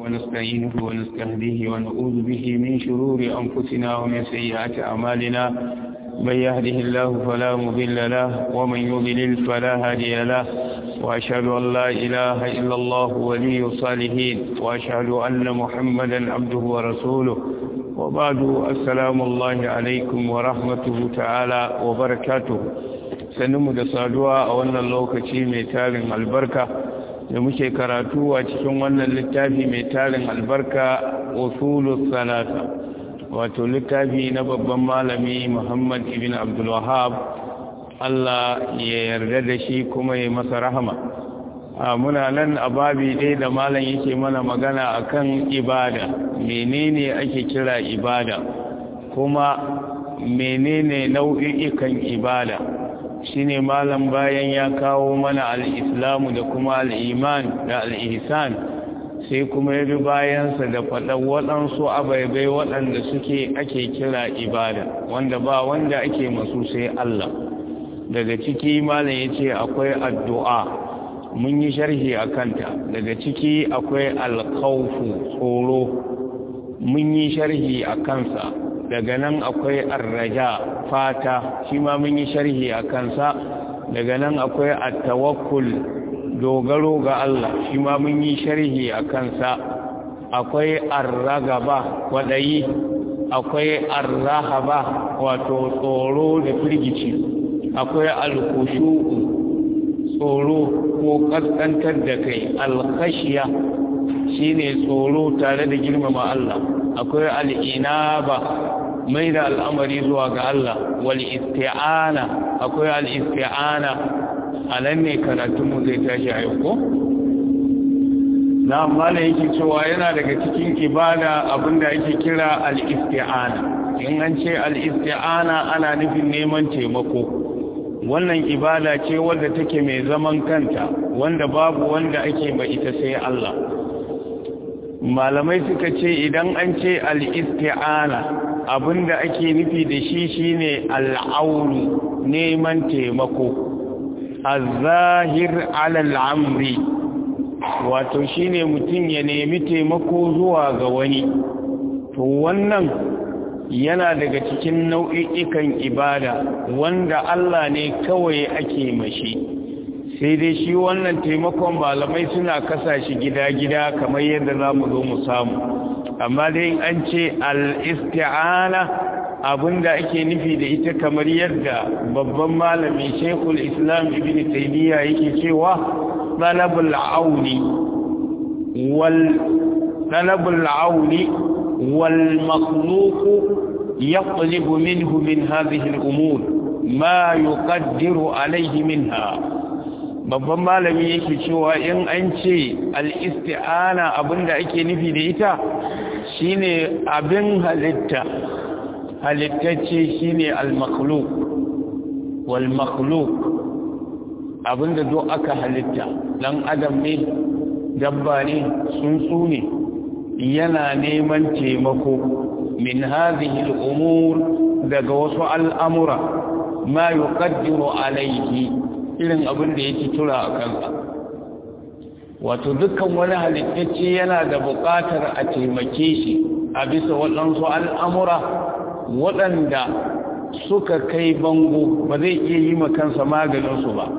ونستعينه ونستهديه ونعوذ به من شرور أنفسنا ومن سيئات أعمالنا من يهده الله فلا مضل له ومن يضلل فلا هادي له وأشهد أن لا إله إلا الله ولي الصالحين وأشهد أن محمدا عبده ورسوله وبعد السلام الله عليكم ورحمته تعالى وبركاته sannu da saduwa a wannan lokaci mai tarin albarka da muke karatu a cikin wannan littafi mai tarin albarka usulus salata wato littafi na babban malami Muhammad ibn Abdul Wahhab Allah ya yarda da shi kuma ya masa rahama muna nan a babi ɗaya da malam yake mana magana akan ibada menene ake kira ibada kuma menene nau'ikan ibada shine malam bayan ya kawo mana al-islamu da kuma al-iman da al-ihsan sai kuma ya bi bayansa da faɗan waɗansu abaibai waɗanda suke ake kira ibada wanda ba wanda ake masu sai Allah daga ciki malam ya ce akwai addu'a mun yi sharhi a kanta daga ciki akwai alkaufu tsoro mun yi sharhi a kansa daga nan akwai arraja fata shi ma mun yi sharhi a kansa daga nan akwai attawakkul dogaro ga Allah shi ma mun yi sharhi a kansa akwai arragaba kwaɗayi akwai arrahaba wato tsoro da firgici akwai alkushu'u tsoro ko kaskantar da kai alkashiya shine tsoro tare da girmama Allah akwai al'inaba mai da al'amari zuwa ga Allah wal isti'ana akwai al isti'ana anan ne karatunmu zai tashi a yau ko na mala yake cewa yana daga cikin ibada abinda ake kira al isti'ana in an ce al isti'ana ana nufin neman taimako wannan ibada ce wadda take mai zaman kanta wanda babu wanda ake ba ita sai Allah malamai suka ce idan an ce al-isti'ana abinda ake nufi da shi shine al-aunu neman taimako az-zahir 'ala al-amri wato shine mutum ya nemi taimako zuwa ga wani to wannan yana daga cikin nau'i'ikan ibada wanda Allah ne kawai ake mashi sai dai shi wannan taimakon malamai suna kasa shi gida-gida kamar yadda za mu zo mu samu amma dai an ce al-isti'ana abinda ake nufi da ita kamar yadda babban malami shekul islam ibn taymiya yake cewa talabul auni wal talabul auni wal makhluq يطلب منه من هذه الأمور ما يقدر عليه منها babban malami yake cewa in an ce al'isti'ana abinda ake nufi da ita shine abin halitta halittacce shine al-makhluk wal makhluk abinda do aka halitta dan adam ne dabba ne tsuntsu ne yana neman taimako min hadhihi al-umur daga wasu al'amura ma yuqaddiru alayhi irin abin da yake tura a kansa wato dukkan wani halittacce yana da buƙatar a taimake shi a bisa waɗansu al'amura waɗanda suka kai bango ba zai iya yi kansa maganinsu ba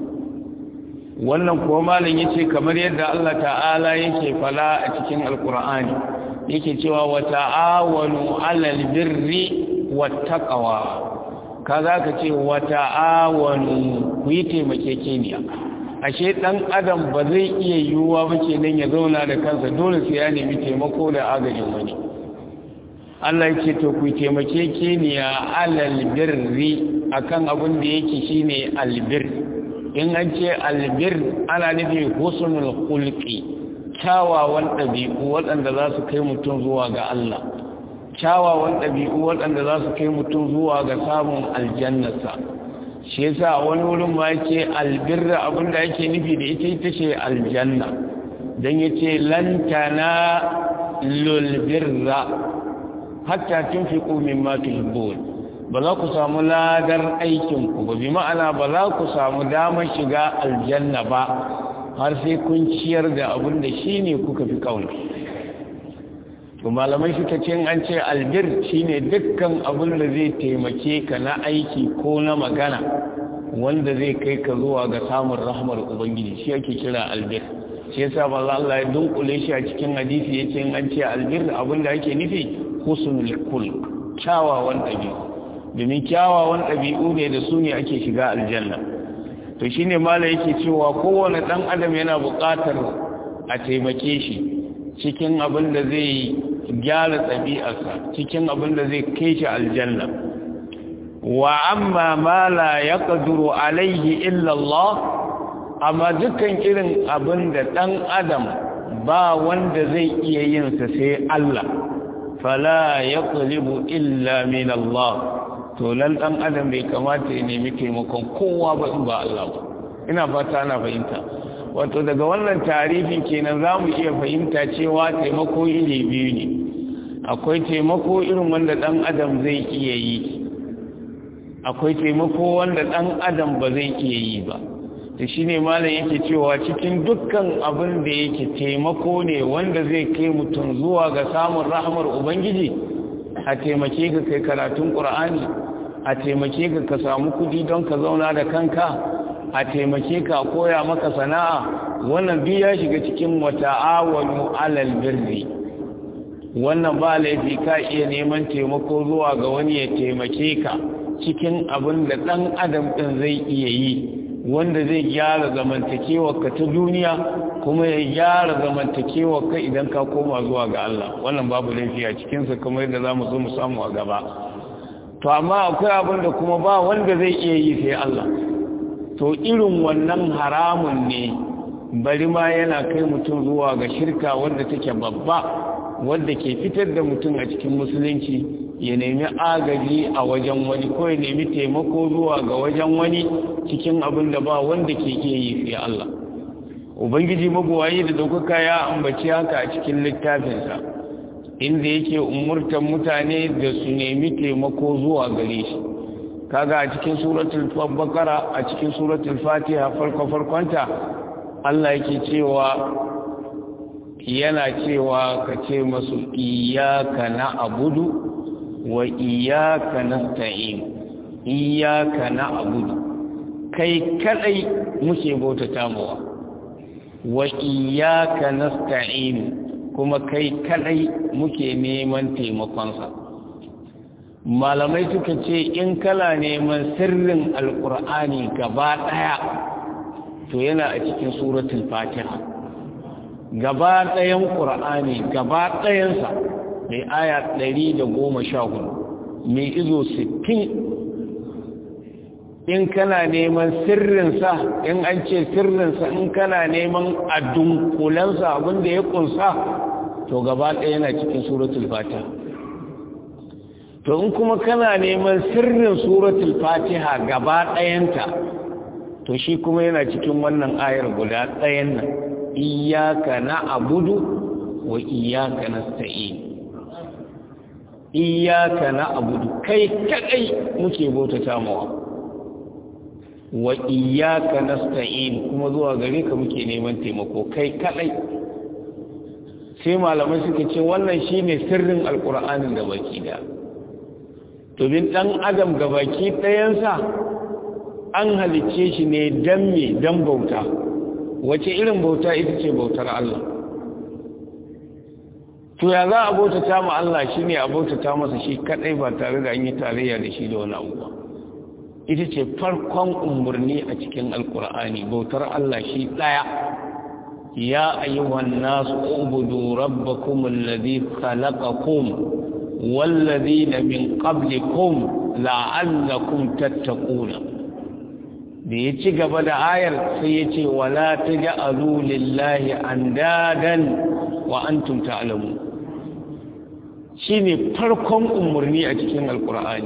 wannan kuwa malin ya ce kamar yadda Allah ta'ala yake fala a cikin alkur'ani yake cewa wa ta'awanu alal birri wattaqwa kaza ka ce wa ta'awanu ku yi taimakekeniya ashe dan adam ba zai iya yiwuwa ba kenan ya zauna da kansa dole sai ya nemi taimako da agajin wani Allah yake to ku taimakekeniya alal birri akan abin da yake shine albir in an ce albir ana nufi husnul khulqi kyawawan ɗabi'u waɗanda za su kai mutum zuwa ga Allah kyawawan ɗabi'u waɗanda za su kai mutum zuwa ga samun aljannarsa shi yasa wani wurin ma yake albirra abinda yake nufi da ita ita ce aljanna don ya ce lantana lulbirra hatta tun fi ƙumin matu ba za ku samu ladar aikinku ba bi ma'ana ba za ku samu damar shiga aljanna ba har sai kun ciyar da abin da shi ne kuka fi kauna to malamai suka ce an ce albir shine dukkan abin da zai taimake ka na aiki ko na magana wanda zai kai ka zuwa ga samun rahmar ubangiji shi ake kira albir shi yasa ba Allah ya dunkule shi a cikin hadisi yace an ce albir abin da ake nufi husnul kul kyawawan ɗabi'u domin kyawawan ɗabi'u ne da su ne ake shiga aljanna to shine mala yake cewa kowane ɗan adam yana buƙatar a taimake shi cikin abin da zai gyara ɗabi'arsa cikin abin da zai kai shi aljanna wa amma ma la yaqdiru alaihi illa Allah amma dukkan irin abin da ɗan adam ba wanda zai iya yin sa sai Allah fala yaqlibu illa min Allah to lan ɗan adam bai kamata ya nemi taimakon kowa ba in ba Allah ba ina fata ana fahimta wato daga wannan tarifin kenan za mu iya fahimta cewa taimako iri biyu ne akwai taimako irin wanda ɗan adam zai iya yi akwai taimako wanda ɗan adam ba zai iya yi ba da shi ne malam yake cewa cikin dukkan abin da yake taimako ne wanda zai kai mutum zuwa ga samun rahmar ubangiji a taimake ka kai karatun ƙur'ani a taimake ka ka samu kudi don ka zauna da kanka a taimake ka koya maka sana'a wannan duk ya shiga cikin wata'awanu alal birri wannan ba laifi ka iya neman taimako zuwa ga wani ya taimake ka cikin abin da ɗan adam ɗin zai iya yi wanda zai gyara zamantakewarka ta duniya kuma ya gyara zamantakewarka idan ka koma zuwa ga Allah wannan babu laifi a cikinsa kamar yadda za mu zo mu samu a gaba to amma akwai abin da kuma ba wanda zai iya yi sai Allah to irin wannan haramun ne bari ma yana kai mutum zuwa ga shirka wadda take babba wadda ke fitar da mutum a cikin musulunci ya nemi agaji a wajen wani ko ya nemi taimako zuwa ga wajen wani cikin abin da ba wanda ke iya yi sai Allah ubangiji mabuwayi da daukaka ya ambaci haka a cikin littafinsa inda yake umurtan mutane da su nemi taimako zuwa gare shi kaga a cikin suratul baqara a cikin suratul fatiha farko farkonta Allah yake cewa yana cewa ka ce masu iyyaka na'budu wa iyyaka nasta'in iyyaka na'budu kai kadai muke bautata mawa wa iyyaka nasta'in kuma kai kadai muke neman taimakonsa malamai suka ce in kala neman sirrin alkur'ani gaba daya to yana a cikin suratul fatiha gaba dayan qur'ani gaba dayansa mai aya 114 mai izo 60 in kana neman sirrinsa in an ce sirrinsa in kana neman adunkulansa abinda ya kunsa to gaba ɗaya yana cikin suratul fatiha to in kuma kana neman sirrin suratul fatiha gaba ɗayanta to shi kuma yana cikin wannan ayar guda ɗayan nan iyaka na abudu wa iyaka na sta'in iyaka na abudu kai kaɗai muke bautata mawa wa iyaka nasta'in kuma zuwa gare ka muke neman taimako kai kadai sai malamai suka ce wannan shine sirrin alqur'anin da baki da to bin dan adam ga baki dayansa an halicce shi ne dan me dan bauta wace irin bauta ita ce bautar Allah to ya za a bautata ma Allah shine a bautata masa shi kadai ba tare da an yi tarayya da shi da wani abu ba ita ce farkon umarni a cikin alkur'ani bautar Allah shi ɗaya ya ayyuhan nasu ubudu rabbakum alladhi khalaqakum walladhina min qablikum la'allakum tattaquna da ya ci gaba da ayar sai ya ce wala taj'alu lillahi andadan wa antum ta'lamun shine farkon umarni a cikin alkur'ani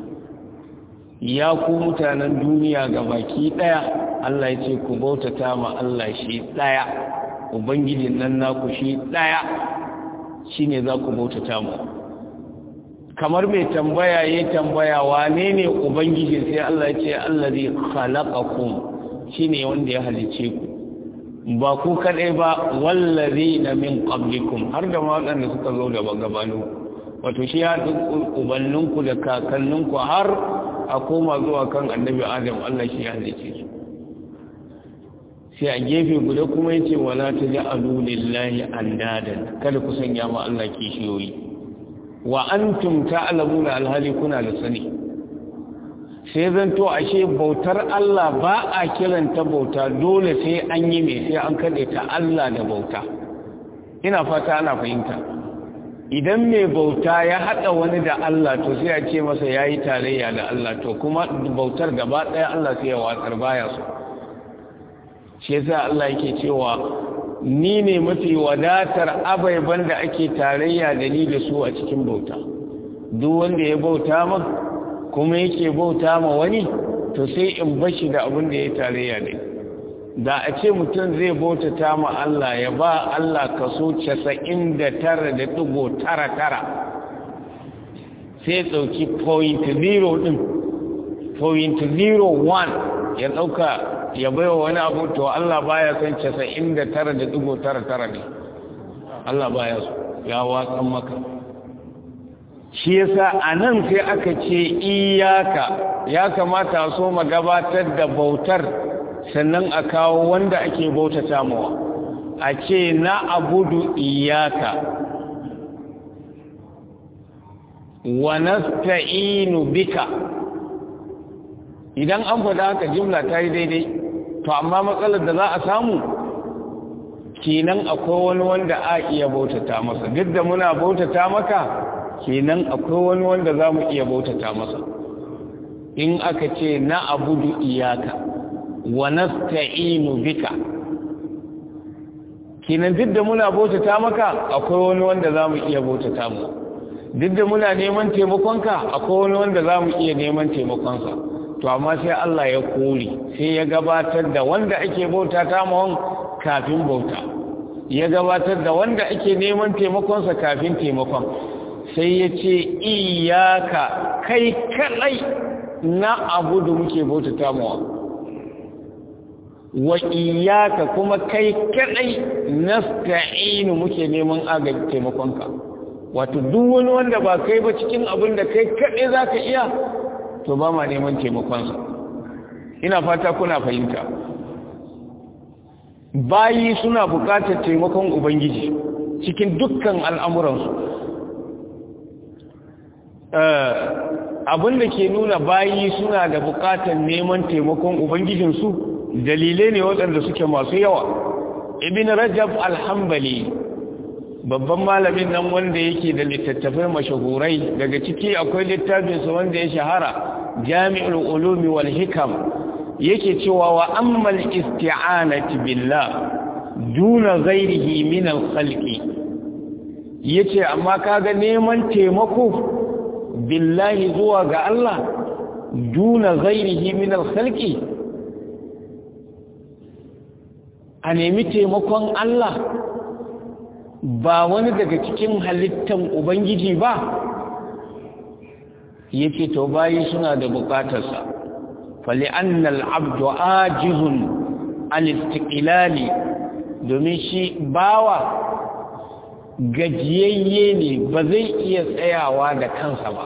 ya ku mutanen duniya ga baki ɗaya Allah ya ce ku bautata ma Allah shi ɗaya ubangijin nan naku shi ɗaya shi ne za ku bautata mu kamar mai tambaya ya tambaya wane ne ubangiji sai Allah ya ce Allah zai khalaqakum shi ne wanda ya halice ku ba ku kaɗai ba wallazi na min qablikum har da waɗanda suka zo da gabanu wato shi ya duk ubanninku da kakanninku har a koma zuwa kan annabi adam Allah shi ya halice su sai a gefe guda kuma yace wala taj'alu lillahi andadan kada ku sanya ma Allah kishiyoyi wa antum ta'lamuna alhali kuna da sani sai zanto ashe bautar Allah ba a kiranta bauta dole sai an yi mai sai an kaɗe ta Allah da bauta ina fata ana fahimta idan mai bauta ya haɗa wani da Allah to sai a ce masa ya yi tarayya da Allah to kuma bautar gaba ɗaya Allah sai ya watsar baya su shi yasa Allah yake cewa ni ne mafi wadatar abaiban da ake tarayya da ni da su a cikin bauta duk wanda ya bauta min kuma yake bauta ma wani to sai in bashi da abin da ya tarayya ne da a ce mutum zai bautata ma Allah ya ba Allah kaso 99.99 sai ɗauki point zero ɗin point zero one ya ɗauka ya baiwa wani abu to Allah baya son 99.99 ne Allah baya so ya watsan maka shi yasa a nan sai aka ce iyaka ya kamata so ma gabatar da bautar sannan a kawo wanda ake bautata mawa a ce na abudu iyaka wa nasta'inu bika idan an faɗa haka jimla ta yi daidai to amma matsalar da za a samu kenan akwai wani wanda a iya bautata masa duk da muna bautata maka kenan akwai wani wanda za mu iya bautata masa in aka ce na abudu iyaka wa nasta'inu bika kenan duk da muna bautata maka akwai wani wanda za mu iya bautata mu duk da muna neman taimakonka akwai wani wanda za mu iya neman taimakonsa to amma sai Allah ya kore sai ya gabatar da wanda ake bautata mawan kafin bauta ya gabatar da wanda ake neman taimakonsa kafin taimakon sai ya ce iyaka kai kadai na abudu muke bautata mawa wa iyaka kuma kai kadai nasta'inu muke neman agaji taimakonka wato duk wani wanda ba kai ba cikin abin da kai kadai zaka iya to ba ma neman taimakonsa ina fata kuna fahimta bayi suna buƙatar taimakon ubangiji cikin dukkan al'amuransu abin da ke nuna bayi suna da buƙatar neman taimakon ubangijinsu dalilai ne waɗanda suke masu yawa ibn rajab alhambali babban malamin nan wanda yake da littattafai mashahurai daga ciki akwai littafinsa wanda ya shahara jami'ul ulumi wal hikam yake cewa wa ammal isti'anati billah duna ghairihi min al khalqi yace amma kaga neman taimako billahi zuwa ga Allah duna ghairihi min al khalqi a nemi taimakon Allah ba wani daga cikin halittan Ubangiji ba yake to bayi suna da bukatarsa fali annal abdu ajizun al-istiqlali domin shi bawa gajiyayye ne ba zai iya tsayawa da kansa ba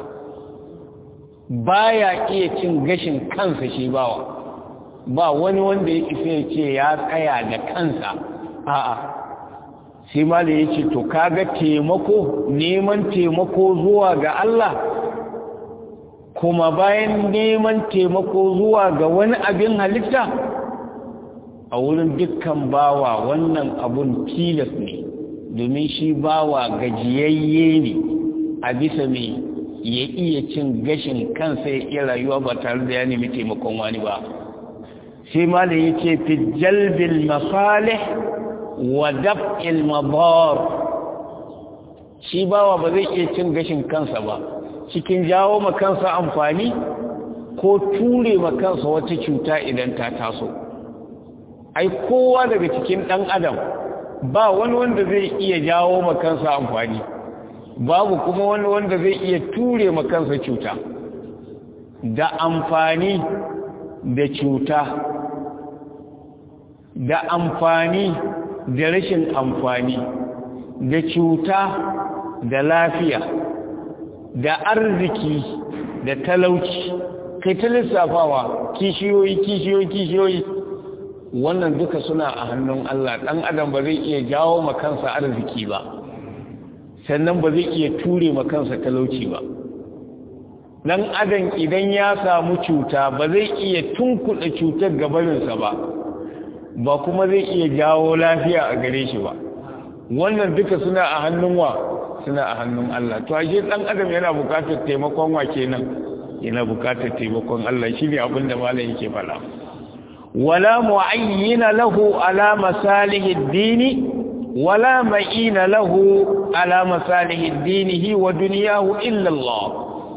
baya iya cin gashin kansa shi bawa ba wani wanda ya isa ya ce ya tsaya da kansa a'a sai ma da ya ce to kaga taimako neman taimako zuwa ga Allah kuma bayan neman taimako zuwa ga wani abin halitta a wurin dukkan bawa wannan abun tilas ne domin shi bawa gajiyayye ne a bisa mai ya iya cin gashin kansa ya iya rayuwa ba tare da ya nemi taimakon wani ba sai ma da ya ce fi jalbil masalih wa daf'il madar shi bawa ba zai iya cin gashin kansa ba cikin jawo ma kansa amfani ko ture ma kansa wata cuta idan ta taso ai kowa daga cikin dan adam ba wani wanda zai iya jawo ma kansa amfani babu kuma wani wanda zai iya ture ma kansa cuta da amfani da cuta da amfani da rashin amfani da cuta da lafiya da arziki da talauci kai ta lissafawa kishiyoyi kishiyoyi kishiyoyi wannan duka suna a hannun Allah ɗan adam ba zai iya jawo makansa arziki ba sannan ba zai iya ture makansa talauci ba ɗan adam idan ya samu cuta ba zai iya tunkuɗa cutar gabaninsa ba ba kuma zai iya jawo lafiya a gare shi ba wannan duka suna a hannun wa suna a hannun Allah to ashe ɗan adam yana buƙatar taimakon wa kenan yana buƙatar taimakon Allah shine abin da malam yake faɗa ولا معين له على مصالح الدين ولا معين له على مصالح دينه ودنياه إلا الله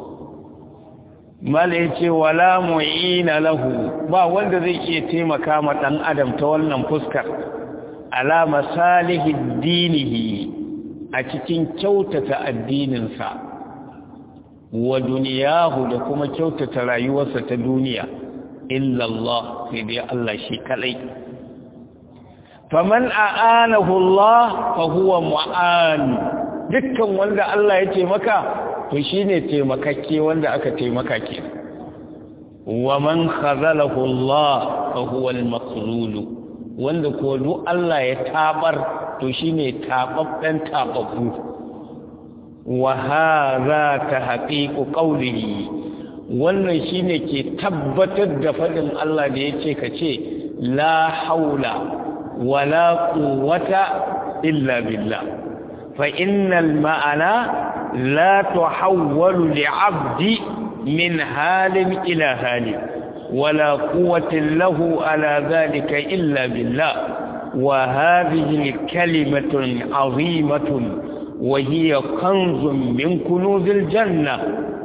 malayace wala mu'ina lahu ba wanda zai iya taimaka ma dan adam ta wannan fuskar ala masalihi dinihi a cikin kyautata addininsa wa duniyahu da kuma kyautata rayuwarsa ta duniya illa Allah sai dai Allah shi kadai faman a'anahu Allah fa huwa mu'an dukkan wanda Allah ya taimaka to shine taimakakke wanda aka taimaka ke wa man khazalahu Allah fa huwa al-maqlul wanda ko duk Allah ya tabar to shine tababben tababbu wa hadha tahqiqu qawlihi wannan shine ke tabbatar da fadin Allah da yace kace la haula wala quwwata illa billah fa innal ma'ana la tuhawwalu li'abdi min halin ila halin wala quwwata lahu ala dhalika illa billah wa hadhihi kalimatun 'azimatun wa hiya kanzun min kunuzil jannah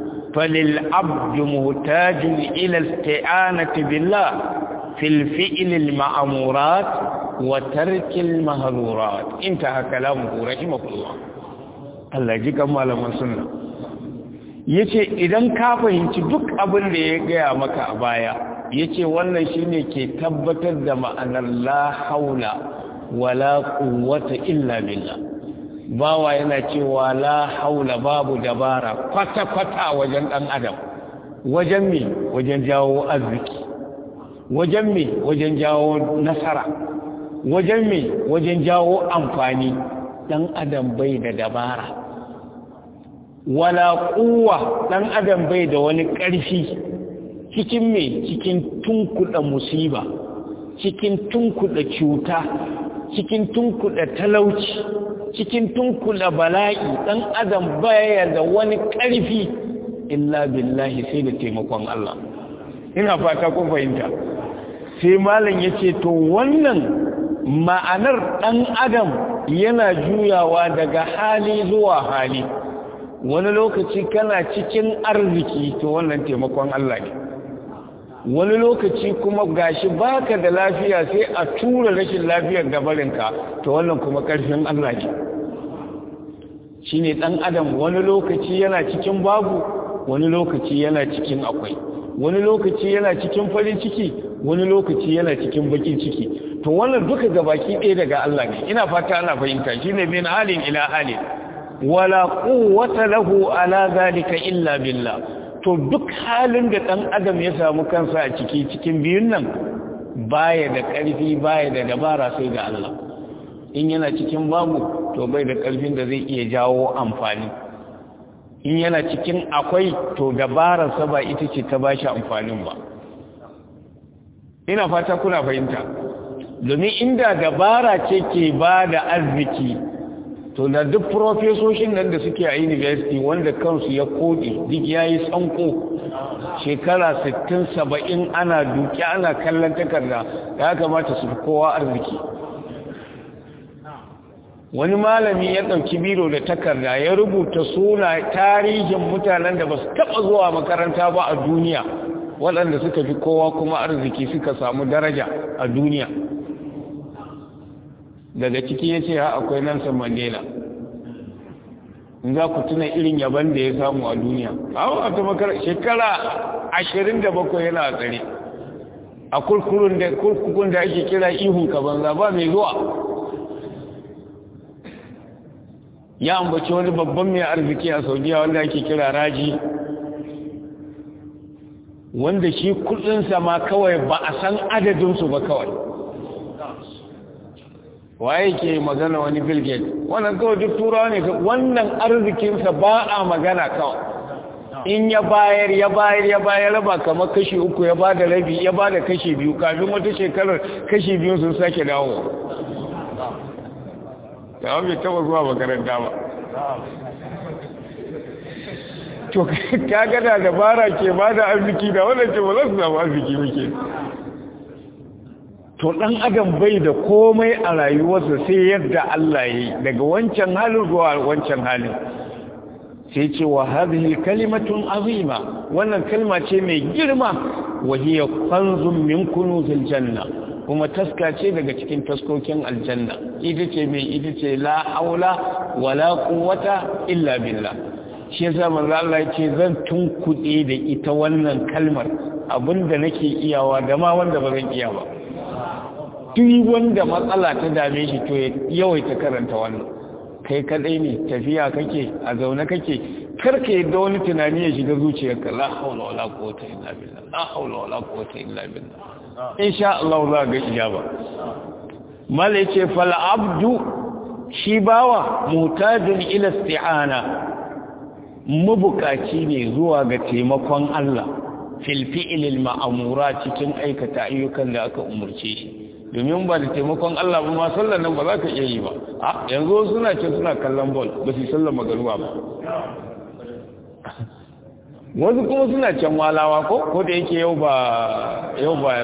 فللعبد محتاج إلى استعانة بالله في الفئل المأمورات وترك المهرورات انتهى كلامه رحمه الله الله يجيك مالا من سنة yace idan ka fahimci duk abin da ya gaya maka a baya yace wannan shine ke tabbatar da ma'anar la haula wala quwwata illa billah bawa yana cewa la haula babu dabara kwata-kwata wajen ɗan adam wajen me wajen jawo arziki wajen me wajen jawo nasara wajen me wajen jawo amfani ɗan adam bai da dabara wala kuwa ɗan adam bai da wani ƙarfi cikin me cikin tunkuɗa musiba cikin tunkuɗa cuta cikin tunkuɗa talauci cikin tunkula bala'i ɗan adam baya da wani ƙarfi illa billahi sai da taimakon Allah ina fata kun fahimta sai malam ya ce to wannan ma'anar ɗan adam yana juyawa daga hali zuwa hali wani lokaci kana cikin arziki to wannan taimakon Allah ne wani lokaci kuma gashi baka da lafiya sai a tura rashin lafiyar gabarinka to wannan kuma ƙarfin Allah ne shi ne ɗan adam wani lokaci yana cikin babu wani lokaci yana cikin akwai wani lokaci yana cikin farin ciki wani lokaci yana cikin bakin ciki to wannan duka gabaki ɗaya daga Allah ne ina fata ana fahimta shine min halin ila halin wala quwwata lahu ala zalika illa billah to duk halin da ɗan adam ya samu kansa a ciki cikin biyun nan baya da ƙarfi baya da dabara sai ga Allah in yana cikin babu to bai da ƙarfin da zai iya jawo amfani in yana cikin akwai to dabararsa ba ita ce ta bashi amfanin ba ina fata kuna fahimta domin inda dabara ce ke ba da arziki to da duk profesoshin nan da suke a university wanda kansu ya kodi duk ya yi tsanko shekara 60-70 ana duki ana kallon takarda ya kamata su fi kowa arziki wani malami ya ɗauki biro da takarda ya rubuta suna tarihin mutanen da ba su taɓa zuwa makaranta ba a duniya waɗanda suka fi kowa kuma arziki suka samu daraja a duniya daga ciki ya ce ha akwai Nelson Mandela in za ku tuna irin yaban da ya samu a duniya a wata makarar shekara ashirin da bakwai yana a tsare a kurkurun da kurkukun da ake kira ihun ka banza ba mai zuwa ya ambaci wani babban mai arziki a saudiya wanda ake kira raji wanda shi kudinsa ma kawai ba a san adadinsu ba kawai waye ke magana wani bill gates wannan kawai duk turawa ne wannan arzikinsa ba a magana kawai in ya bayar ya bayar ya bayar raba kamar kashi uku ya ba da rabi ya ba da kashi biyu kafin wata shekarar kashi biyu sun sake dawo da bai taba zuwa makaranta ba to ka gada dabara ke ba da arziki da wannan ce ba za su samu arziki muke to dan adam bai da komai a rayuwarsa sai yadda Allah ya yi daga wancan halin zuwa wancan halin sai ce wa hadhihi kalimatun azima wannan kalma ce mai girma wa hiya kanzun min kunuzil janna kuma taska ce daga cikin taskokin aljanna ita ce mai ita ce la haula wala quwwata illa billah shi yasa manzo Allah ya ce zan tunkuɗe da ita wannan kalmar abinda nake iyawa da ma wanda ba zan iya ba duk wanda matsala ta dame shi to yawaita karanta wannan kai kadai ne tafiya kake a zaune kake karka yadda wani tunani ya shiga zuciyarka la haula wala quwwata illa billah la haula wala quwwata illa billah insha Allah za ga ijaba mala yace fal abdu shi bawa mutajin ila isti'ana mabukaci ne zuwa ga taimakon Allah fil fi'lil ma'amura cikin aikata ayyukan da aka umurce shi domin ba da taimakon Allah ba ma sallar nan ba za ka iya yi ba a yanzu suna ce suna kallon bol ba su sallar magaruwa ba wasu kuma suna can walawa ko ko da yake yau ba yau ba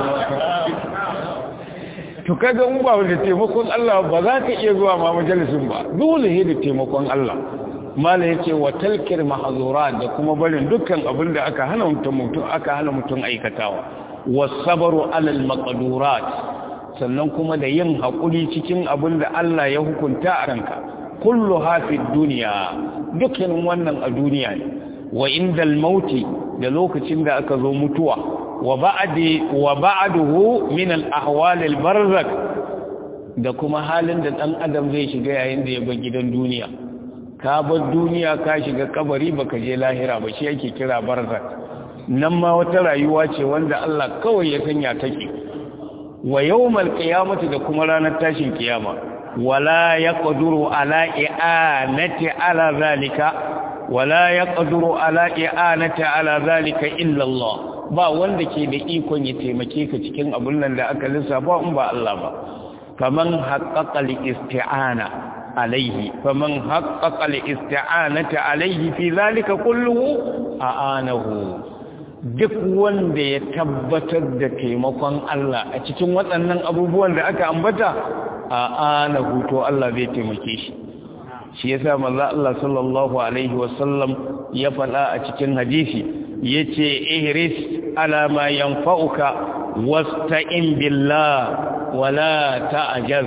to kaga in ba da taimakon Allah ba za ka iya zuwa ma majalisin ba dole ne da taimakon Allah mala yace wa talkir mahzurat da kuma barin dukkan abin da aka hana mutum mutum aka hana mutum aikatawa wasabaru alal maqdurat sannan kuma da yin hakuri cikin abin da Allah ya hukunta a ranka kullu hafid dunya dukkan wannan a duniya ne wa indal mauti da lokacin da aka zo mutuwa wa ba'di wa ba'duhu min al ahwal al barzak da kuma halin da dan adam zai shiga yayin da ya bar gidan duniya ka bar duniya ka shiga kabari baka je lahira ba shi yake kira barzak nan ma wata rayuwa ce wanda Allah kawai ya sanya take wa yawmal qiyamati da kuma ranar tashin kiyama wala yaqduru ala i'anati ala zalika wala yaqduru ala i'anati ala zalika illa Allah ba wanda ke da ikon ya taimake ka cikin abun nan da aka lissafa in ba Allah ba faman haqqaqa al-isti'ana alayhi faman haqqaqa al-isti'anata alayhi fi zalika kulluhu a'anahu duk wanda ya tabbatar da taimakon Allah a cikin waɗannan abubuwan da aka ambata a ana huto Allah zai taimake shi shi yasa manzo Allah sallallahu alaihi wasallam ya faɗa a cikin hadisi yace ihris ala ma yanfa'uka wasta'in billah wala ta'jaz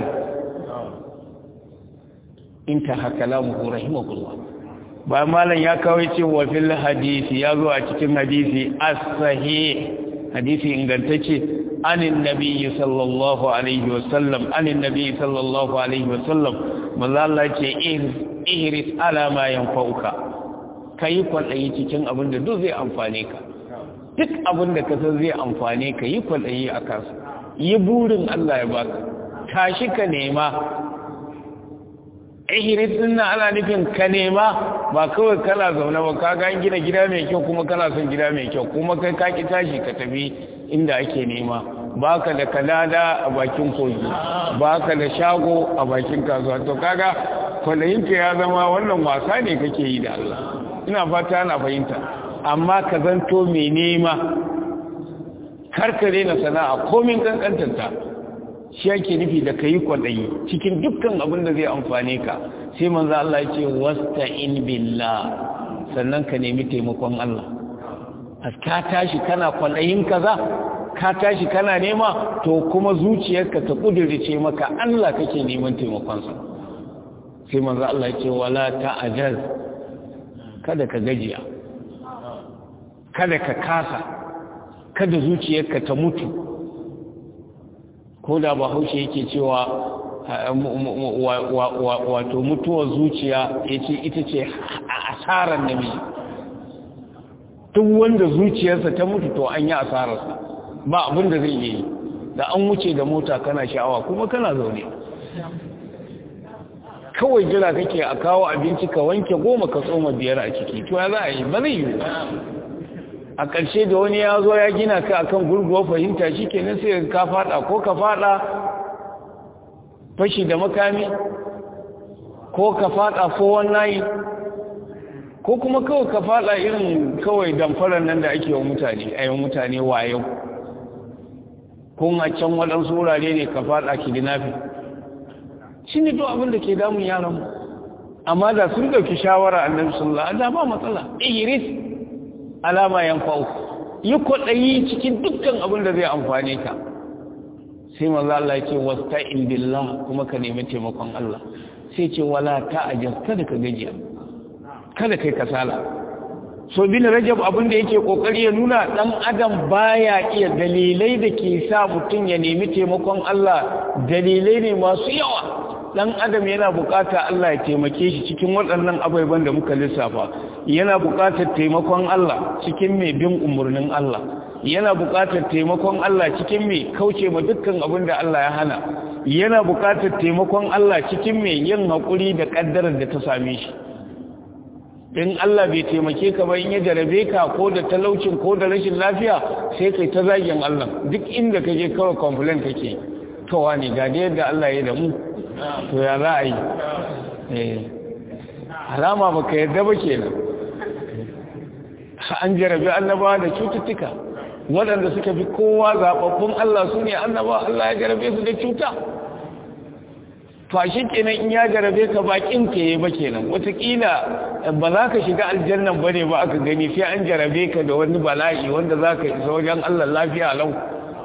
intaha kalamuhu rahimahullah ba malam ya kawai ce wa fil hadisi ya zo a cikin hadisi as-sahih hadisi ingantacce anin nabiyyi sallallahu alaihi wasallam anin nabiyyi sallallahu alaihi wasallam manzo Allah ce ihris ala ma yanfa'uka kai kwadayi cikin abin da duk zai amfane ka duk abin da ka san zai amfane ka yi kwadayi a kansa yi burin Allah ya baka tashi ka nema ihirit din nan ana nufin ka nema ba kawai kana zaune ba ka ga gina gida mai kyau kuma kana son gida mai kyau kuma kai ka ki tashi ka tafi inda ake nema baka da kalada a bakin kogi baka da shago a bakin kasuwa to kaga kwalayin ka ya zama wannan wasa ne kake yi da Allah ina fata ana fahimta amma ka zanto mai nema karkare na sana'a komin kankantanta shi yake nufi da kayi kwaɗayi cikin dukkan abin da zai amfane ka sai manzo Allah ya ce wasta'in billah sannan ka nemi taimakon Allah ka tashi kana kwaɗayin kaza ka tashi kana nema to kuma zuciyarka ta kudirce maka Allah kake neman taimakon sa sai manzo Allah ya ce wala ta'jaz kada ka gajiya kada ka kasa kada zuciyarka ta mutu ko da bahaushe yake cewa wato mutuwar zuciya ya ce ita ce asarar namiji duk wanda zuciyarsa ta mutu to an yi asararsa ba abin da zai yi da an wuce da mota kana sha'awa kuma kana zaune kawai jira kake a kawo abinci ka wanke goma ka tsoma biyar a ciki to ya za a yi ba zai yi a ƙarshe da wani ya zo ya gina ka akan gurguwa fahimta shi kenan sai ka fada ko ka fada fashi da makami ko ka fada fowon nayi ko kuma kawai ka fada irin kawai damfarar nan da ake wa mutane a yi mutane wayo ko a can waɗansu wurare ne ka fada kidnafi shi ne to abin da ke damun yaran amma da sun ɗauki shawara annabi sallallahu alaihi wasallam ba matsala iris alama yanfa'u yi kwaɗayi cikin dukkan abin da zai amfane ka sai manzo Allah ya ce wasta'in billah kuma ka nemi taimakon Allah sai ce wala ta'ajaz kada ka gajiya kada kai kasala so bin rajab abin da yake kokari ya nuna dan adam baya iya dalilai da ke sa mutum ya nemi taimakon Allah dalilai ne masu yawa dan adam yana bukata Allah ya taimake shi cikin waɗannan abubuwan da muka lissafa yana bukatar taimakon Allah cikin mai bin umurnin Allah yana bukatar taimakon Allah cikin mai kauce ma dukkan abin da Allah ya hana yana bukatar taimakon Allah cikin mai yin haƙuri da ƙaddarar da ta same shi in Allah bai taimake ka ba in ya jarabe ka ko da talaucin ko da rashin lafiya sai kai ta zagin Allah duk inda ka je kawai complain kake to wani ga da yadda Allah ya da mu to ya za a yi eh alama baka yadda ba kenan an jarabe annabawa da cututtuka waɗanda suka fi kowa zaɓaɓɓun Allah su ne annabawa Allah ya jarabe su da cuta to shi kenan in ya jarabe ka bakin ka yi ba kenan wataƙila ba za ka shiga aljannan ba ne ba aka gani sai an jarabe ka da wani bala'i wanda za ka isa wajen Allah lafiya lau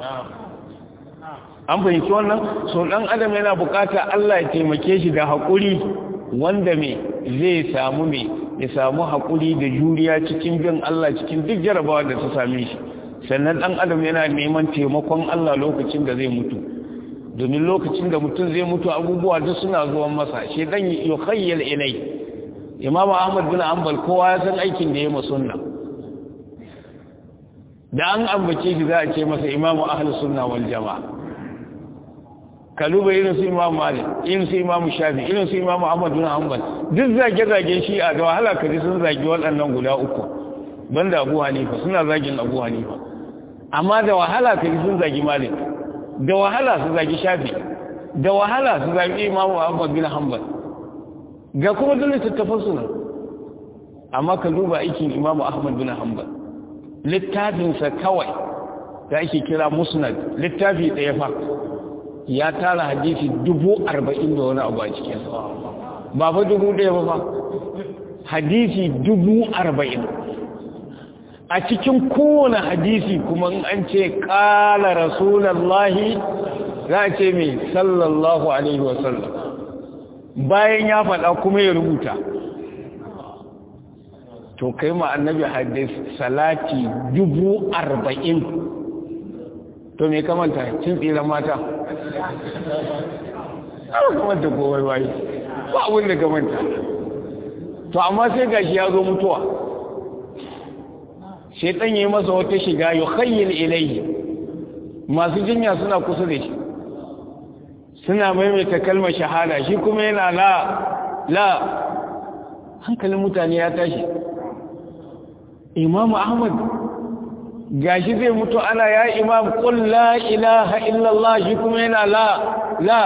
an fahimci wannan so ɗan adam yana bukata Allah ya taimake shi da haƙuri wanda me zai samu me ya samu haƙuri da juriya cikin bin Allah cikin duk jarabawa da ta same shi sannan ɗan adam yana neman taimakon Allah lokacin da zai mutu domin lokacin da mutum zai mutu abubuwa duk suna zuwan masa shi dan yukhayyal ilai imamu ahmad bin hanbal kowa ya san aikin da ya yi sunna da an ambace shi za a ce masa imamu ahlus sunna wal jamaa kaluba irin su imamu malik irin su imamu shafi irin su imamu ahmad bin hanbal duk zage zage shi a da wahala kaji sun zagi waɗannan guda uku banda abu hanifa suna zagin abu hanifa amma da wahala kaji sun zagi malik da wahala su zagi shafi da wahala su zagi imamu ahmad bin hanbal ga kuma dole tattafan su nan amma ka duba aikin imamu ahmad bin hanbal littafinsa kawai da ake kira musnad littafi ɗaya fa ya tara hadisi dubu arba'in da wani abu a cikinsa ba fa dubu ɗaya ba fa hadisi dubu arba'in a cikin kowane hadisi kuma an ce ƙala rasulallahi za a ce mai sallallahu alaihi wasallam bayan ya faɗa kuma ya rubuta to kai ma annabi hadis salati dubu arba'in to me kamanta cin tsiran mata an kamanta kowai waye ba abin da kamanta to amma sai gashi ya zo mutuwa shaitan yi masa wata shiga yi khayyil ilayhi masu jinya suna kusa da shi suna maimaita kalmar shahada shi kuma yana la la hankalin mutane ya tashi imamu ahmad gashi zai mutu ana ya imam qul la ilaha illallah shi kuma yana la la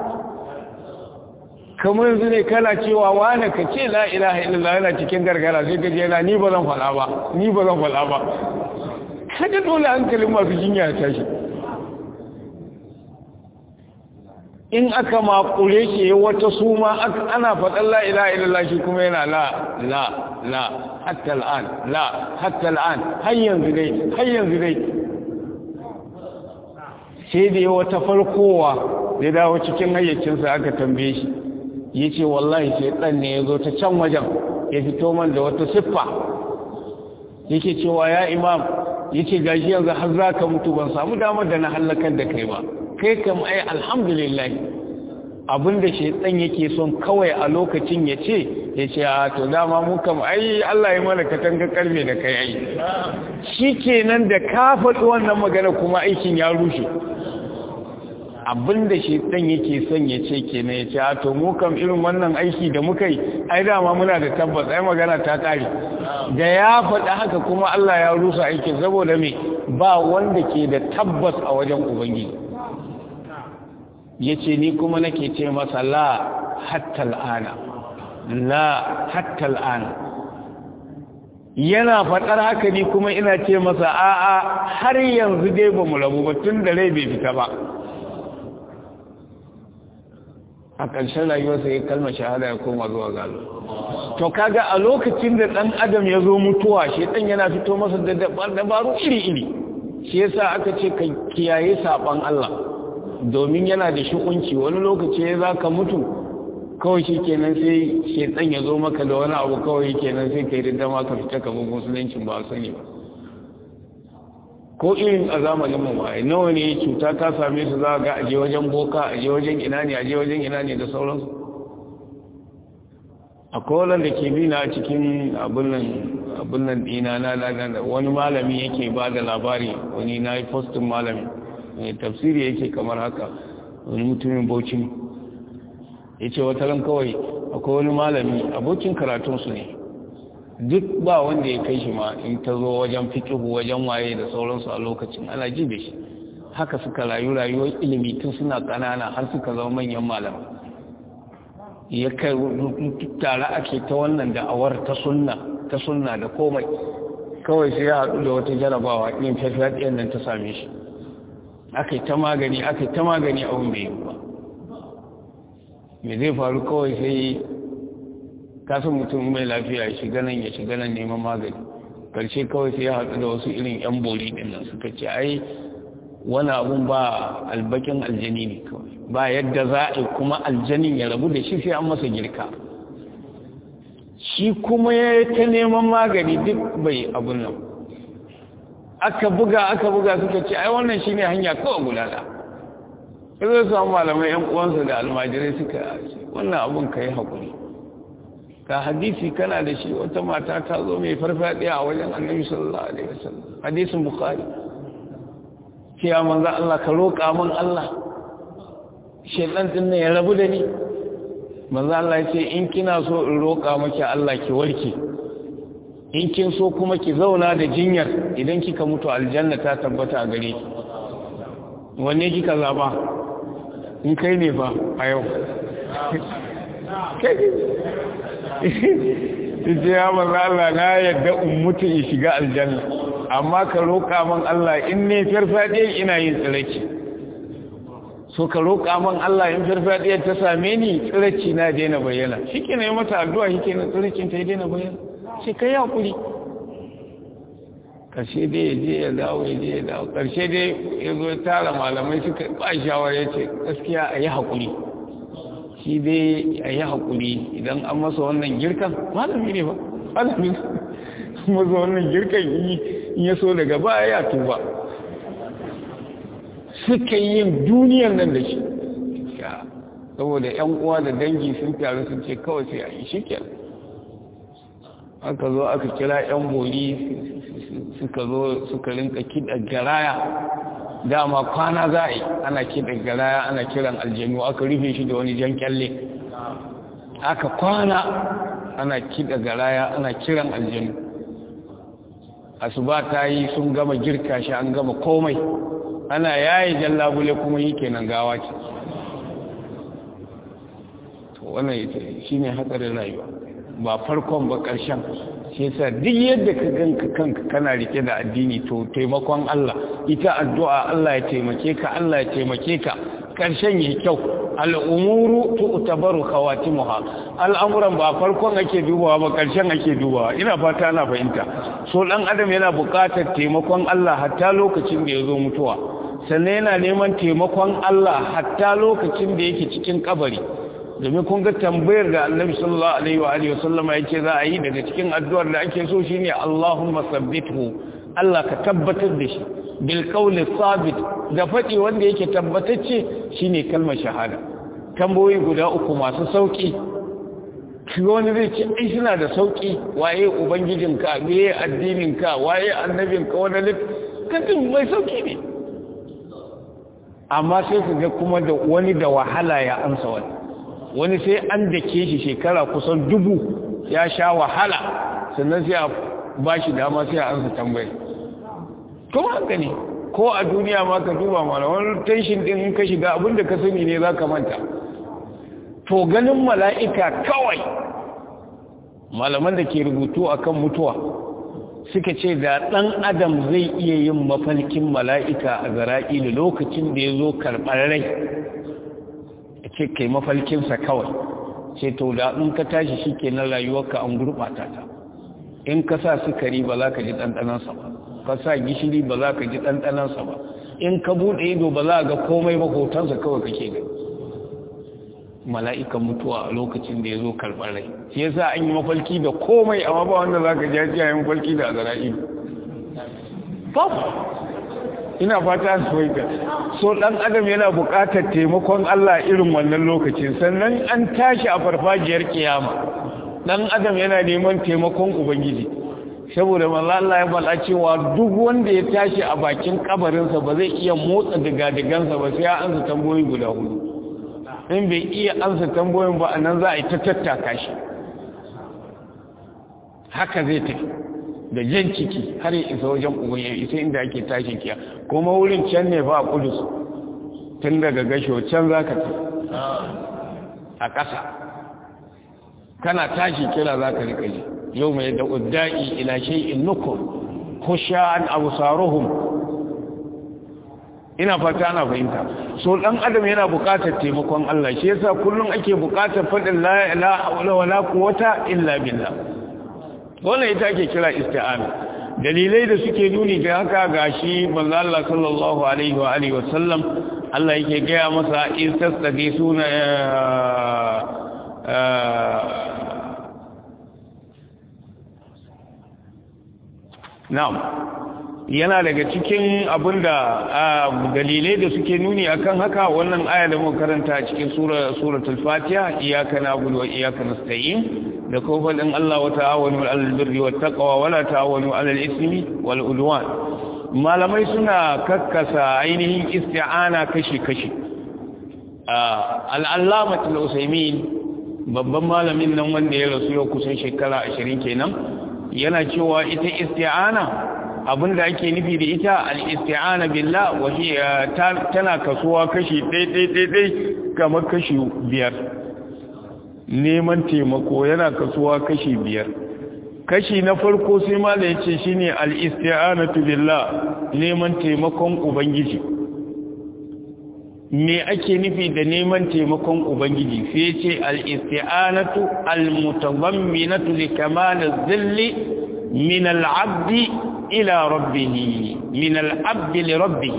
kamar yanzu ne kana cewa wane ka ce la ilaha illallah yana cikin gargara sai ka je na ni ba zan faɗa ba ni ba zan faɗa ba kaga dole hankalin masu jinya ya tashi in aka makure shi wata suma ana faɗan la ilaha illallah shi kuma yana la la la hatta al'an la hatta al'an har yanzu dai har yanzu dai sai da wata farkowa ya dawo cikin hayyacinsa aka tambaye shi ya ce wallahi sai ɗan ne ya zo ta can wajen ya fito man da wata siffa yake cewa ya imam ya ce gashi yanzu har za ka mutu ban samu damar da na hallakar da kai ba kai kam ai alhamdulillah abinda shaitan yake son kawai a lokacin ya ce ya ce a to dama mu kam ai Allah ya mana katanga karfe da kai ai shikenan da ka faɗi wannan magana kuma aikin ya rushe abinda shaitan yake son ya ce kenan ya ce a to mu kam irin wannan aiki da muka yi ai dama muna da tabbas ai magana ta kare da ya faɗi haka kuma Allah ya rusa aikin saboda me ba wanda ke da tabbas a wajen ubangiji ya ce ni kuma nake ce masa la hatta al'ana la hatta al'ana yana faɗar haka ni kuma ina ce masa a'a har yanzu dai ba mu rabu ba tun da rai bai fita ba a ƙarshen rayuwarsa ya kalma shahada ya koma zuwa galo to kaga a lokacin da ɗan adam ya zo mutuwa shi ɗan yana fito masa da dabaru iri-iri shi yasa aka ce ka kiyaye saɓon Allah domin yana da shi'unci wani lokaci ya za ka mutu kawai shi kenan sai shaitan ya zo maka da wani abu kawai kenan sai ka yi da dama ka fita kamar musuluncin ba sani ba ko irin a zamanin mu ba nawa ne cuta ta same su za ga aje wajen boka aje wajen ina ne aje wajen ina ne da sauransu akwai wanda ke bi na cikin abin nan dina na wani malami yake ba da labari wani na yi postin malami mai tafsiri yake kamar haka wani mutumin bauchi ya ce wata ran kawai akwai wani malami abokin karatunsu ne duk ba wanda ya kai shi ma in ta zo wajen fikihu wajen waye da sauransu a lokacin ana jibe shi haka suka rayu rayuwar ilimi tun suna ƙanana har suka zama manyan malamai ya kai tare ake ta wannan da'awar ta sunna ta sunna da komai kawai sai ya haɗu da wata jarabawa yin fafiyar nan ta same shi aka ta magani aka ta magani abin bai yi ba me zai faru kawai sai kasan mutum mai lafiya ya shiga nan ya shiga nan neman magani karshe kawai sai ya haɗu da wasu irin yan bori ɗin nan suka ce ai wani abun ba albakin aljani ne kawai ba yadda za a kuma aljanin ya rabu da shi sai an masa girka shi kuma ya ta neman magani duk bai abun nan aka buga aka buga suka ce ai wannan shi ne hanya kawai gudana ya zai samu malamai yan uwansa da almajirai suka wannan abun ka yi haƙuri ka hadisi kana da shi wata mata ta zo mai farfaɗiya a wajen annabi sallallahu alaihi wasallam hadisin bukhari cewa manzo Allah ka roƙa min Allah shedan din ne ya rabu da ni manzo Allah ya ce in kina so in roƙa maki Allah ki warke in kin so kuma ki zauna da jinyar idan kika mutu aljanna ta tabbata a gare ki wanne kika zaba in kai ne fa a yau kai ce ya manzo Allah na yadda in mutu in shiga aljanna amma ka roƙa man Allah in ne farfadiyar ina yin tsiraki so ka roƙa man Allah in farfadiyar ta same ni tsiraki na daina bayyana shi ke na yi mata addu'a shi ke na tsirakin ta yi daina bayyana shi ka yi haƙuri ƙarshe dai ya je ya dawo ya je ya dawo ƙarshe dai ya zo tara malamai suka ba shawara ya ce gaskiya a yi haƙuri shi dai a yi haƙuri idan an masa wannan girkan malami ne ba malami masa wannan girkan in ya so daga baya ya tuba suka yi yin duniyar nan da shi saboda yan uwa da dangi sun taru sun ce kawai sai a yi shi aka zo aka kira yan bori suka zo suka rinka kiɗa garaya dama kwana za a yi ana kiɗa garaya ana kiran aljanu aka rufe shi da wani jan kyalle aka kwana ana kiɗa garaya ana kiran aljanu asuba ta yi sun gama girka shi an gama komai ana yayi jallabule kuma yi kenan gawa ce wannan shi ne hatsarin rayuwa ba farkon ba ƙarshen shi yasa duk yadda ka ganka kanka kana rike da addini to taimakon Allah ita addu'a Allah ya taimake ka Allah ya taimake ka ƙarshen yi kyau al'umuru tu'tabaru khawatimuha al'amuran ba farkon ake dubawa ba ƙarshen ake dubawa ina fata ana fahimta so dan adam yana buƙatar taimakon Allah hatta lokacin da ya zo mutuwa sannan yana neman taimakon Allah hatta lokacin da yake cikin kabari domin kun ga tambayar da annabi sallallahu alaihi wa alihi wasallam ya ce za a yi daga cikin addu'ar da ake so shine Allahumma sabbithu Allah ka tabbatar da shi bil qawli sabit da faɗi wanda yake tabbatacce shine kalmar shahada tamboyi guda uku masu sauki wani zai ce ai suna da sauki waye ubangijinka meye addininka waye annabinka wani lit kadin mai sauki ne amma sai ku ga kuma da wani da wahala ya ansa wani wani sai an dake shi shekara kusan dubu ya sha wahala sannan sai a ba shi dama sai a ansa tambayi kuma haka ne ko a duniya ma ka duba mana wani tension din in ka shiga abinda ka sani ne za ka manta to ganin mala'ika kawai malaman da ke rubutu akan mutuwa suka ce da ɗan adam zai iya yin mafalkin mala'ika a zara'ilu lokacin da ya zo karɓar rai a ce kai mafalkinsa kawai ce to da in ka tashi shi ke na rayuwarka an gurɓata ta in ka sa sukari ba za ka ji ɗanɗanansa ba ka sa gishiri ba za ka ji ɗanɗanansa ba in ka buɗe ido ba za ga komai ba hotonsa kawai kake gani mala'ikan mutuwa a lokacin da ya zo karɓar rai shi ya sa an yi mafalki da komai amma ba wanda za ka ji ya yi mafalki da azara'ilu ina fata su waika so ɗan adam yana buƙatar taimakon Allah irin wannan lokacin sannan an tashi a farfajiyar kiyama ɗan adam yana neman taimakon ubangiji saboda manzo Allah ya faɗa cewa duk wanda ya tashi a bakin kabarinsa ba zai iya motsa diga-digansa ba sai ya ansa tambayoyi guda hudu in bai iya ansa tambayoyin ba anan za a yi ta tattaka shi haka zai tafi da jan ciki har ya isa wajen ubangiji isa inda ake tashin kiya kuma wurin can ne ba a kudus tun daga gasho can za ka a ƙasa kana tashi kira za ka riƙa ji yau mai da udda'i ila shay'in nukum khushan absaruhum ina fata ana fahimta so dan adam yana buƙatar taimakon Allah shi yasa kullum ake buƙatar fadin la ilaha wala quwwata illa billah wannan ita ake kira isti'ana dalilai da suke nuni ga haka gashi manzo Allah sallallahu alaihi wa alihi wasallam Allah yake gaya masa in tasdaqi suna na'am yana daga cikin abinda dalilai da suke nuni akan haka wannan aya da muka karanta a cikin suratul fatiha iyyaka na'budu wa iyyaka nasta'in da kofalin Allah wa ta'awanu 'alal birri wat taqwa wa la ta'awanu 'alal ismi wal udwan malamai suna kakkasa ainihin isti'ana kashi kashi al-allamah al-usaymin babban malamin nan wanda ya rasu yau kusan shekara 20 kenan yana cewa ita isti'ana abinda ake nufi da ita al-isti'ana billah wa tana kasuwa kashi ɗai kamar kashi biyar neman taimako yana kasuwa kashi biyar kashi na farko sai mala ya ce shine al-isti'anatu billah neman taimakon ubangiji me ake nufi da neman taimakon ubangiji sai ce al-isti'anatu al-mutadamminatu li kamal az-zilli min al-'abdi ila rabbih min al-'abdi li rabbih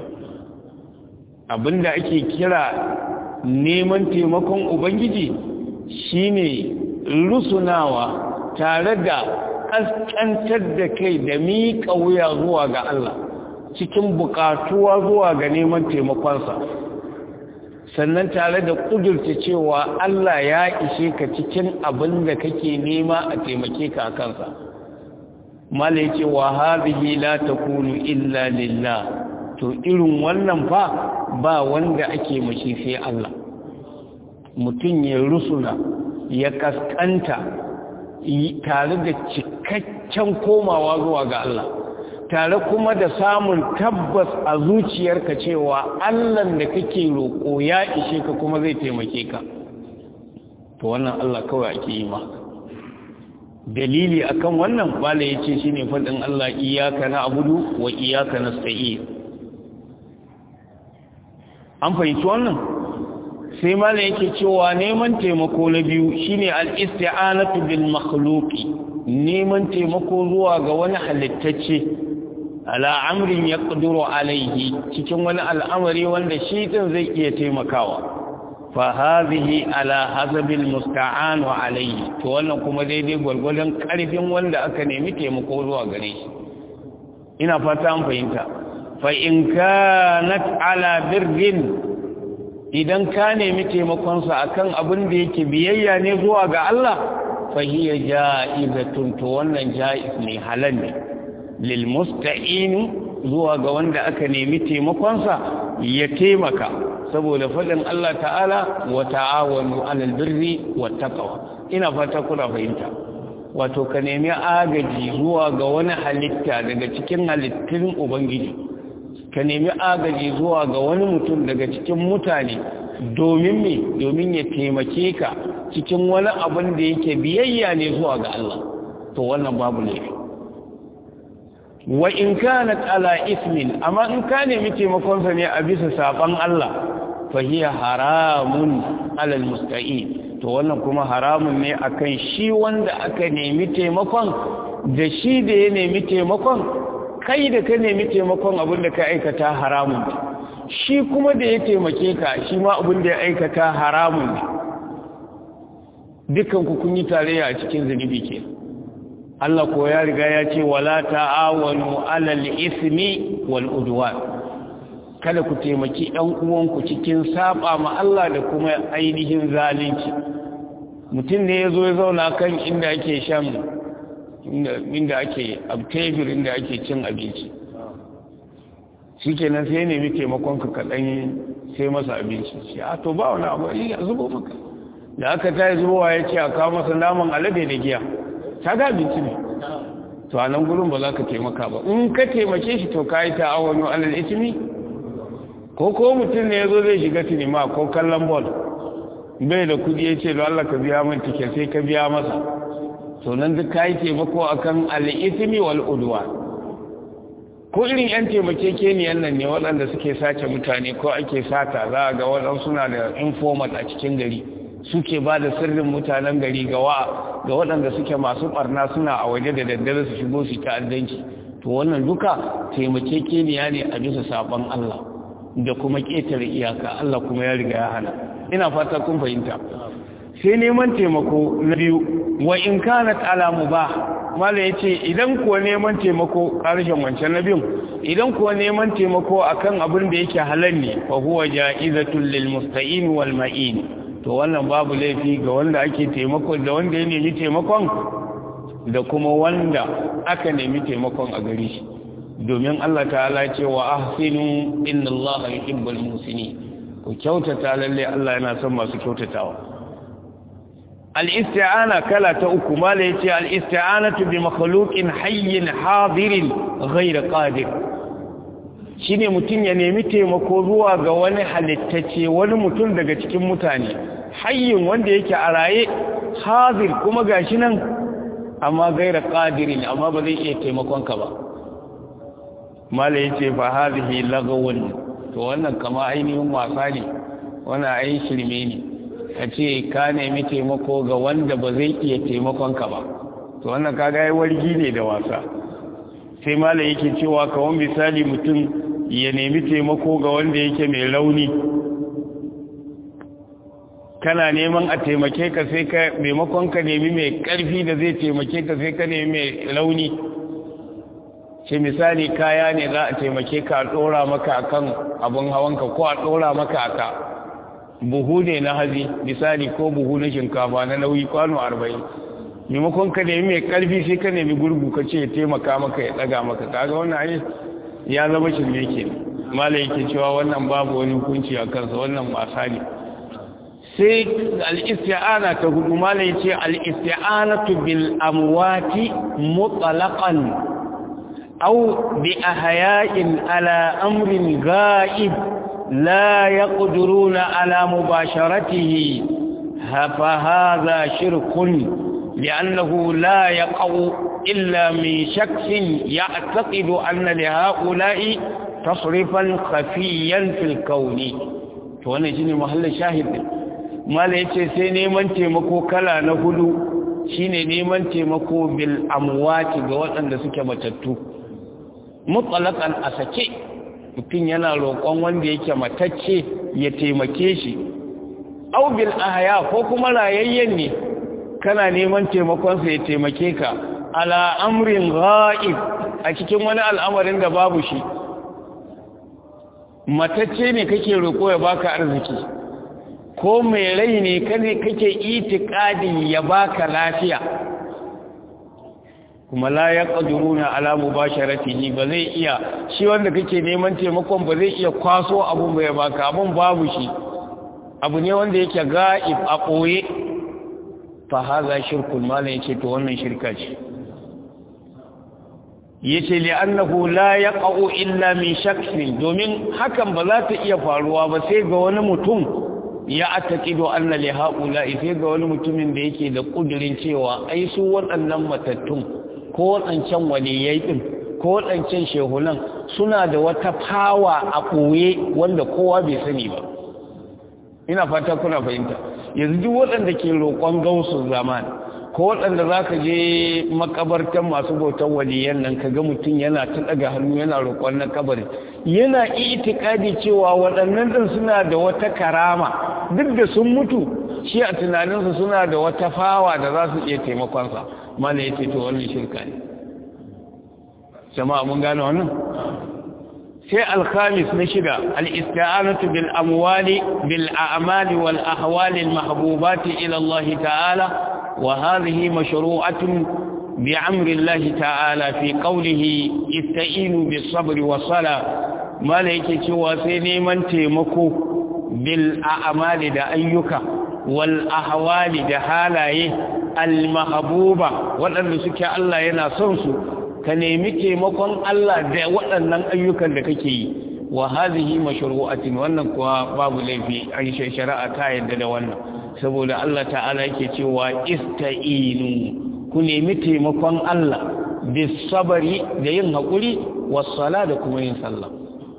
abinda ake kira neman taimakon ubangiji shine rusunawa tare da ƙasƙantar da kai da miƙa wuya zuwa ga Allah cikin buƙatuwa zuwa ga neman taimakonsa sannan tare da ƙudurta cewa Allah ya ishe ka cikin abin da kake nema a taimake ka a kansa mala ya ce wa hazihi la takunu illa lillah to irin wannan fa ba wanda ake mashi sai Allah mutum ya rusuna ya kaskanta tare da cikakken komawa zuwa ga Allah tare kuma da samun tabbas a zuciyarka cewa Allah da kake roƙo ya ishe ka kuma zai taimake ka to wannan Allah kawai ake yi ma dalili akan wannan bala yace shine fadin Allah iyyaka na'budu wa iyyaka nasta'in an fahimci wannan sai malam yake cewa neman taimako na biyu shine al-isti'anatu bil makhluqi neman taimako zuwa ga wani halittacce ala amrin yaqdiru alaihi cikin wani al'amari wanda shi din zai iya taimakawa fa hadhihi ala hasabil musta'an alaihi to wannan kuma daidai gwargwadon karfin wanda aka nemi taimako zuwa gare shi ina fata an fahimta fa in kanat ala birrin idan ka nemi taimakonsa akan abin da yake biyayya ne zuwa ga Allah fa hiya ja'izatun to wannan ja'iz ne halal ne lil musta'in zuwa ga wanda aka nemi taimakonsa ya taimaka saboda faɗin Allah ta'ala wa ta'awanu 'alal birri wat taqwa ina fata kuna fahimta wato ka nemi agaji zuwa ga wani halitta daga cikin halittun ubangiji ka nemi agaji zuwa ga wani mutum daga cikin mutane domin me domin ya taimake ka cikin wani abin da yake biyayya ne zuwa ga Allah to wannan babu laifi wa in kanat ala ismin amma in ka nemi taimakonsa ne a bisa saban Allah fa hiya haramun ala almusta'in to wannan kuma haramun ne akan shi wanda aka nemi taimakon da shi da ya nemi taimakon kai da ka nemi taimakon abin da ka aikata haramun ne shi kuma da ya taimake ka shi ma abin da ya aikata haramun ne dukan ku kun yi tarayya a cikin zunubi ke Allah ko ya riga ya ce wala ta'awanu alal ismi wal udwan kada ku taimaki ɗan uwanku cikin saba ma Allah da kuma ainihin zalunci mutum ne ya zo ya zauna kan inda ake shan inda ake abtebir inda ake cin abinci shi kenan sai nemi taimakonka kaɗan sai masa abinci shi a to ba wani abu ya zubo maka da aka ta yi zubowa ya ce a kawo masa naman alade da giya ta ga abinci ne to a nan gurin ba za ka taimaka ba in ka taimake shi to ka yi ta'awonu alal itimi ko ko mutum ne ya zo zai shiga sinima ko kallon bol bai da kudi ya ce da Allah ka biya min tike sai ka biya masa to nan duk ka yi taimako akan al'ismi wal udwa ko irin yan taimakekeniyan nan ne waɗanda suke sace mutane ko ake sata za a ga waɗansu suna da informat a cikin gari suke ba da sirrin mutanen gari ga ga waɗanda suke masu ɓarna suna a waje da daddare su shigo su ta'addanci to wannan duka taimakekeniya ne a bisa saɓon Allah da kuma ƙetare iyaka Allah kuma ya riga ya hana ina fata kun fahimta sai neman taimako na biyu wa in kana ala mubah mala yace idan kuwa neman taimako karshen wancan na biyun idan kuwa neman taimako akan abin da yake halal ne fa huwa ja'izatul lil musta'in wal ma'in to wannan babu laifi ga wanda ake taimako da wanda ya nemi taimakon da kuma wanda aka nemi taimakon a gare shi domin Allah ta'ala ce wa ahsinu inna Allah yuhibbul muhsinin ku kyautata lalle Allah yana son masu kyautatawa al-isti'ana kala ta uku mala yace al-isti'anatu bi makhluqin hayyin hadirin ghayr qadir shine mutum ya nemi taimako zuwa ga wani halittace wani mutum daga cikin mutane hayyin wanda yake a raye hadir kuma gashi nan amma ghayr qadirin amma ba zai iya taimakon ka ba mala yace fa hadhihi lagawun to wannan kama ainihin wasa ne wannan ai shirme ne kace ka nemi taimako ga wanda ba zai iya taimakon ka ba to wannan kaga ai wargi ne da wasa sai mala yake cewa kawan misali mutum ya nemi taimako ga wanda yake mai rauni kana neman a taimake ka sai ka maimakon ka nemi mai karfi da zai taimake ka sai ka nemi mai rauni ce misali kaya ne za a taimake ka a ɗora maka akan abin hawanka ko a ɗora maka aka buhu ne na hazi misali ko buhu na shinkafa na nauyi kwano arba'in maimakon ka nemi mai ƙarfi sai ka nemi gurgu ka ce ya taimaka maka ya ɗaga maka kaga wannan ai ya zama shirme ke mala yake cewa wannan babu wani hukunci a kansa wannan wasa ne sai al-isti'ana ta hudu mala yace al-isti'anatu bil amwati mutlaqan أو بأحياء على أمر غائب لا يقدرون على مباشرته فهذا شرك لأنه لا يقع إلا من شخص يعتقد أن لهؤلاء تصرفا خفيا في الكون وانا جيني محل الشاهد ما ليس سيني من تيمكو كلا نهدو shine neman taimako bil amwati ga waɗanda suke matattu mutlaqan a sake mutum yana roƙon wanda yake matacce ya taimake shi aw bil ahya ko kuma rayayyen ne kana neman taimakon sa ya taimake ka ala amrin ghaib a cikin wani al'amarin da babu shi matacce ne kake roƙo ya baka arziki ko mai rai ne kake itikadi ya baka lafiya kuma la ya ƙaduruna ala mubasharatihi ba zai iya shi wanda kake neman taimakon ba zai iya kwaso abun ba ya baka abun babu shi abu ne wanda yake ga'ib a ɓoye fa haza shirkun malam yace to wannan shirka ce yace li annahu la yaqa'u illa min shakkin domin hakan ba za ta iya faruwa ba sai ga wani mutum ya ataqidu anna li haula sai ga wani mutumin da yake da kudirin cewa ai su waɗannan matattun ko waɗancan waliyai din ko waɗancan shehunan suna da wata fawa a ɓoye wanda kowa bai sani ba ina fata kuna fahimta yanzu duk waɗanda ke roƙon gausun zaman ko waɗanda za ka je makabartan masu bautan waliyan nan ka ga mutum yana ta ɗaga hannu yana roƙon na kabari yana itikadi cewa waɗannan ɗin suna da wata karama duk da sun mutu shi a tunaninsu suna da wata fawa da za su iya taimakonsa mana ya ce to wannan shirka ne jama'a mun gane wannan sai alkhamis na shida al-isti'anatu bil amwali bil a'mali wal ahwali al mahbubati ila Allah ta'ala wa hadhihi mashru'atun bi amri Allah ta'ala fi qawlihi ista'inu bis sabri was sala mala yake cewa sai neman taimako bil a'mali da ayyuka wal ahwali da halaye al mahbuba waɗanda suke Allah yana son su ka nemi taimakon Allah da waɗannan ayyukan da kake yi wa hadhihi mashru'atin wannan kuwa babu laifi an shari'a ta yadda da wannan saboda Allah ta'ala yake cewa ista'inu ku nemi taimakon Allah bis sabari da yin hakuri was sala da kuma yin sallah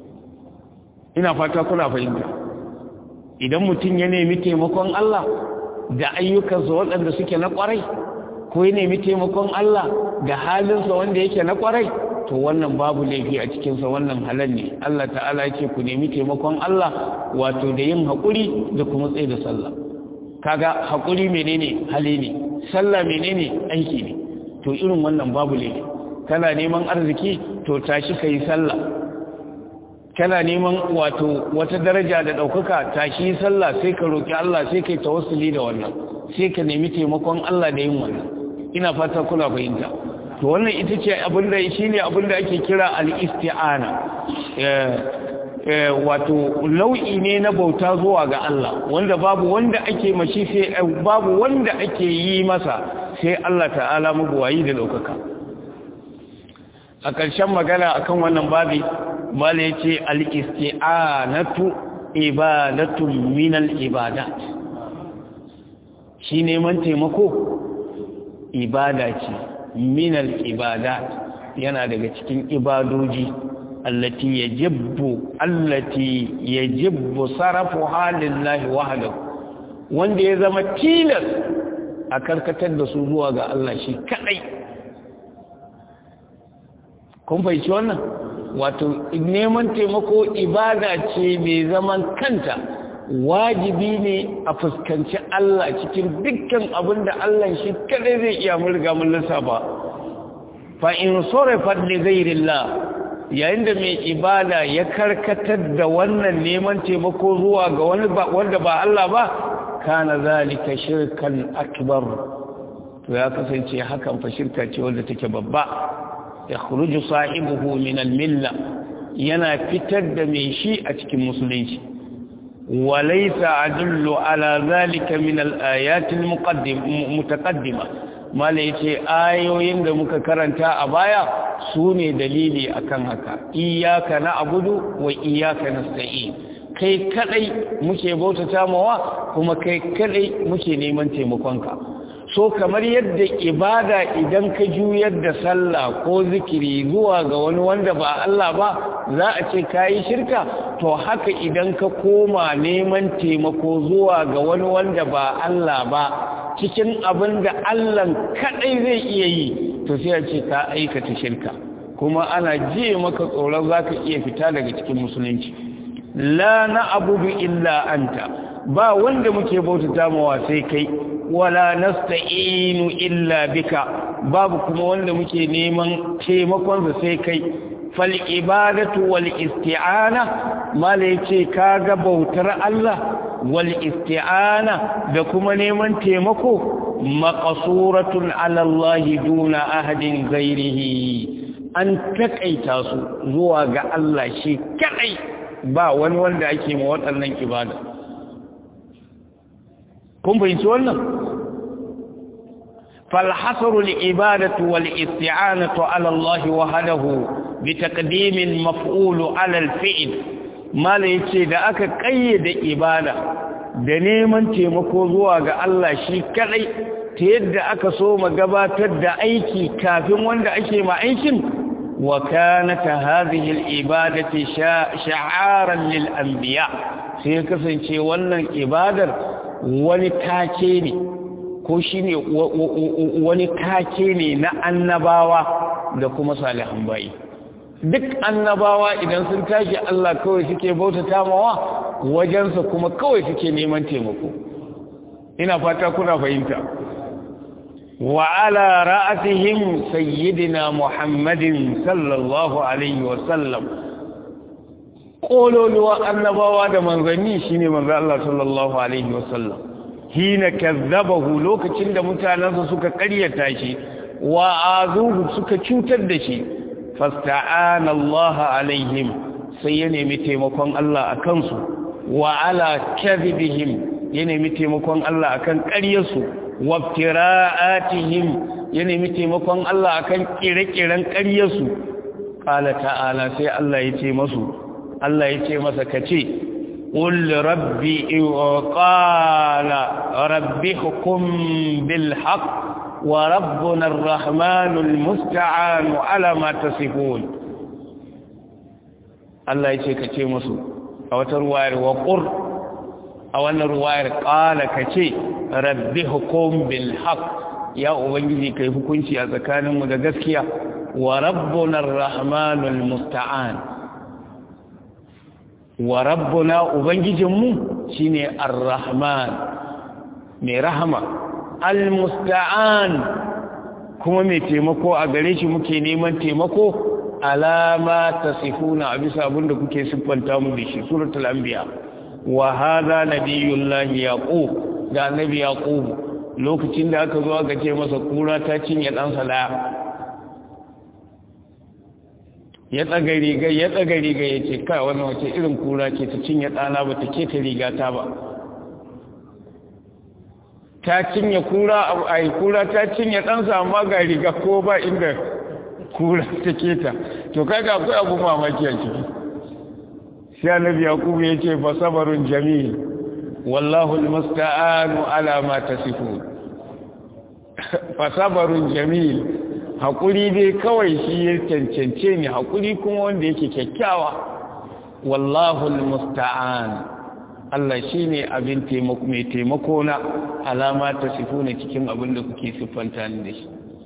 ina fata kuna fahimta idan mutum ya nemi taimakon Allah da ayyukansa waɗanda suke na ƙwarai ko ya nemi taimakon Allah da halinsa wanda yake na kwarai to wannan babu laifi a cikinsa wannan halal ne Allah ta'ala ya ce ku nemi taimakon Allah wato da yin haƙuri da kuma tsaye da sallah kaga haƙuri menene hali ne sallah menene aiki ne to irin wannan babu laifi kana neman arziki to tashi kai sallah kana neman wato wata daraja da ɗaukaka tashi sallah sai ka roki Allah sai kai tawassuli da wannan sai ka nemi taimakon Allah da yin wannan ina fata kuna fahimta to wannan ita ce abinda shine abinda ake kira al-isti'ana wato nau'i ne na bauta zuwa ga Allah wanda babu wanda ake mashi sai babu wanda ake yi masa sai Allah ta'ala mabuwayi da daukaka a ƙarshen magana akan wannan babi mala yace al-isti'anatu ibadatun min al-ibadat shi neman taimako ibada ce minal ibadat yana daga cikin ibadoji allati yajibbu allati yajibbu sarafu halillahi wahdahu wanda ya zama tilas a karkatar da su zuwa ga Allah shi kadai kun fahimci wannan wato neman taimako ibada ce mai zaman kanta wajibi ne a fuskanci Allah cikin dukkan abin da Allah shi kadai zai iya mulga mun lissafa fa in sarafat li ghayrillah yayin da mai ibada ya karkatar da wannan neman taimako zuwa ga wani wanda ba Allah ba kana zalika shirkan akbar to ya kasance hakan fa shirka ce wanda take babba yakhruju sahibuhu min al-milla yana fitar da mai shi a cikin musulunci وليس أدل على ذلك من الآيات المتقدمة ما ليتي آيوين da muka karanta a baya su ne dalili akan haka iyaka na abudu wa iyaka nasta'in kai kadai muke bautata mawa kuma kai kadai muke neman taimakonka so kamar yadda ibada idan ka juyar da sallah ko zikiri zuwa ga wani wanda ba Allah ba za a ce kayi shirka to haka idan ka koma neman taimako zuwa ga wani wanda ba Allah ba cikin abin da Allah kadai zai iya yi to sai a ce ka aikata shirka kuma ana jiye maka tsoron zaka iya fita daga cikin musulunci la na abudu illa anta ba wanda muke bautata mawa sai kai wala nasta'inu illa bika babu kuma wanda muke neman taimakon sa sai kai fal ibadatu wal isti'ana mala yace kaga bautar Allah wal isti'ana da kuma neman taimako maqsuratun ala Allah duna ahadin ghairihi an takaita su zuwa ga Allah shi kadai ba wani wanda ake ma waɗannan ibada kun fahimci wannan فالحصر العبادة والاستعانة على الله وحده بتقديم المفعول على الفعل ما ليتي da aka kayyade ibada da neman taimako zuwa ga Allah shi kadai ta yadda aka so mu gabatar da aiki kafin wanda ake ma aikin wa kanat hadhihi al-ibadati sha'aran lil anbiya sai kasance wannan ibadar wani take ne ko shi ne wani kake ne na annabawa da kuma salihan bayi duk annabawa idan sun tashi Allah kawai suke bautata mawa wajensa kuma kawai suke neman taimako ina fata kuna fahimta wa ala ra'atihim sayyidina muhammadin sallallahu alaihi wa sallam kololuwa annabawa da manzanni shine manzo Allah sallallahu alaihi wa sallam hina kazzabahu lokacin da mutanansa suka ƙaryata shi wa azuhu suka cutar da shi fasta'ana Allah alaihim sai ya nemi taimakon Allah akan su wa ala kadhibihim ya nemi taimakon Allah akan ƙaryarsu wa tira'atihim ya nemi taimakon Allah akan kire-kiren ƙaryarsu qala ta'ala sai Allah ya ce masu Allah ya ce masa kace قل ربي وقال ربي حكم بالحق وربنا الرحمن المستعان على ما تصفون الله يشي كتي مسو أو ترواير وقر أو أن رواير قال كتي ربي حكم بالحق يا أبنجي كيف كنت أذكان مدقسكيا وربنا الرحمن المستعان wa rabbuna ubangijinmu shine ar-rahman mai rahama al-musta'an kuma mai taimako a gare shi muke neman taimako alama tasifuna a bisa abinda kuke siffanta mu da shi suratul anbiya wa hadha nabiyullahi yaqub da annabi yaqub lokacin da aka zo aka ce masa kura ta cinye dan sala ya tsaga riga ya tsaga riga ya ce kai wannan wace irin kura ce ta cinye ɗana ba ta keta riga ta ba ta cinye kura a kura ta cinye ɗansa amma ga riga ko ba inda kura ta keta to kaga akwai abu mamaki a ciki sai annabi yakubu ya ce fa sabarun jamil wallahu almusta'anu ala ma tasifun fa sabarun jamil haƙuri dai kawai shi ya cancance ne haƙuri kuma wanda yake kyakkyawa wallahu musta'an Allah shi ne abin mai taimako na alama ta sifu na cikin abin da kuke siffanta ni da shi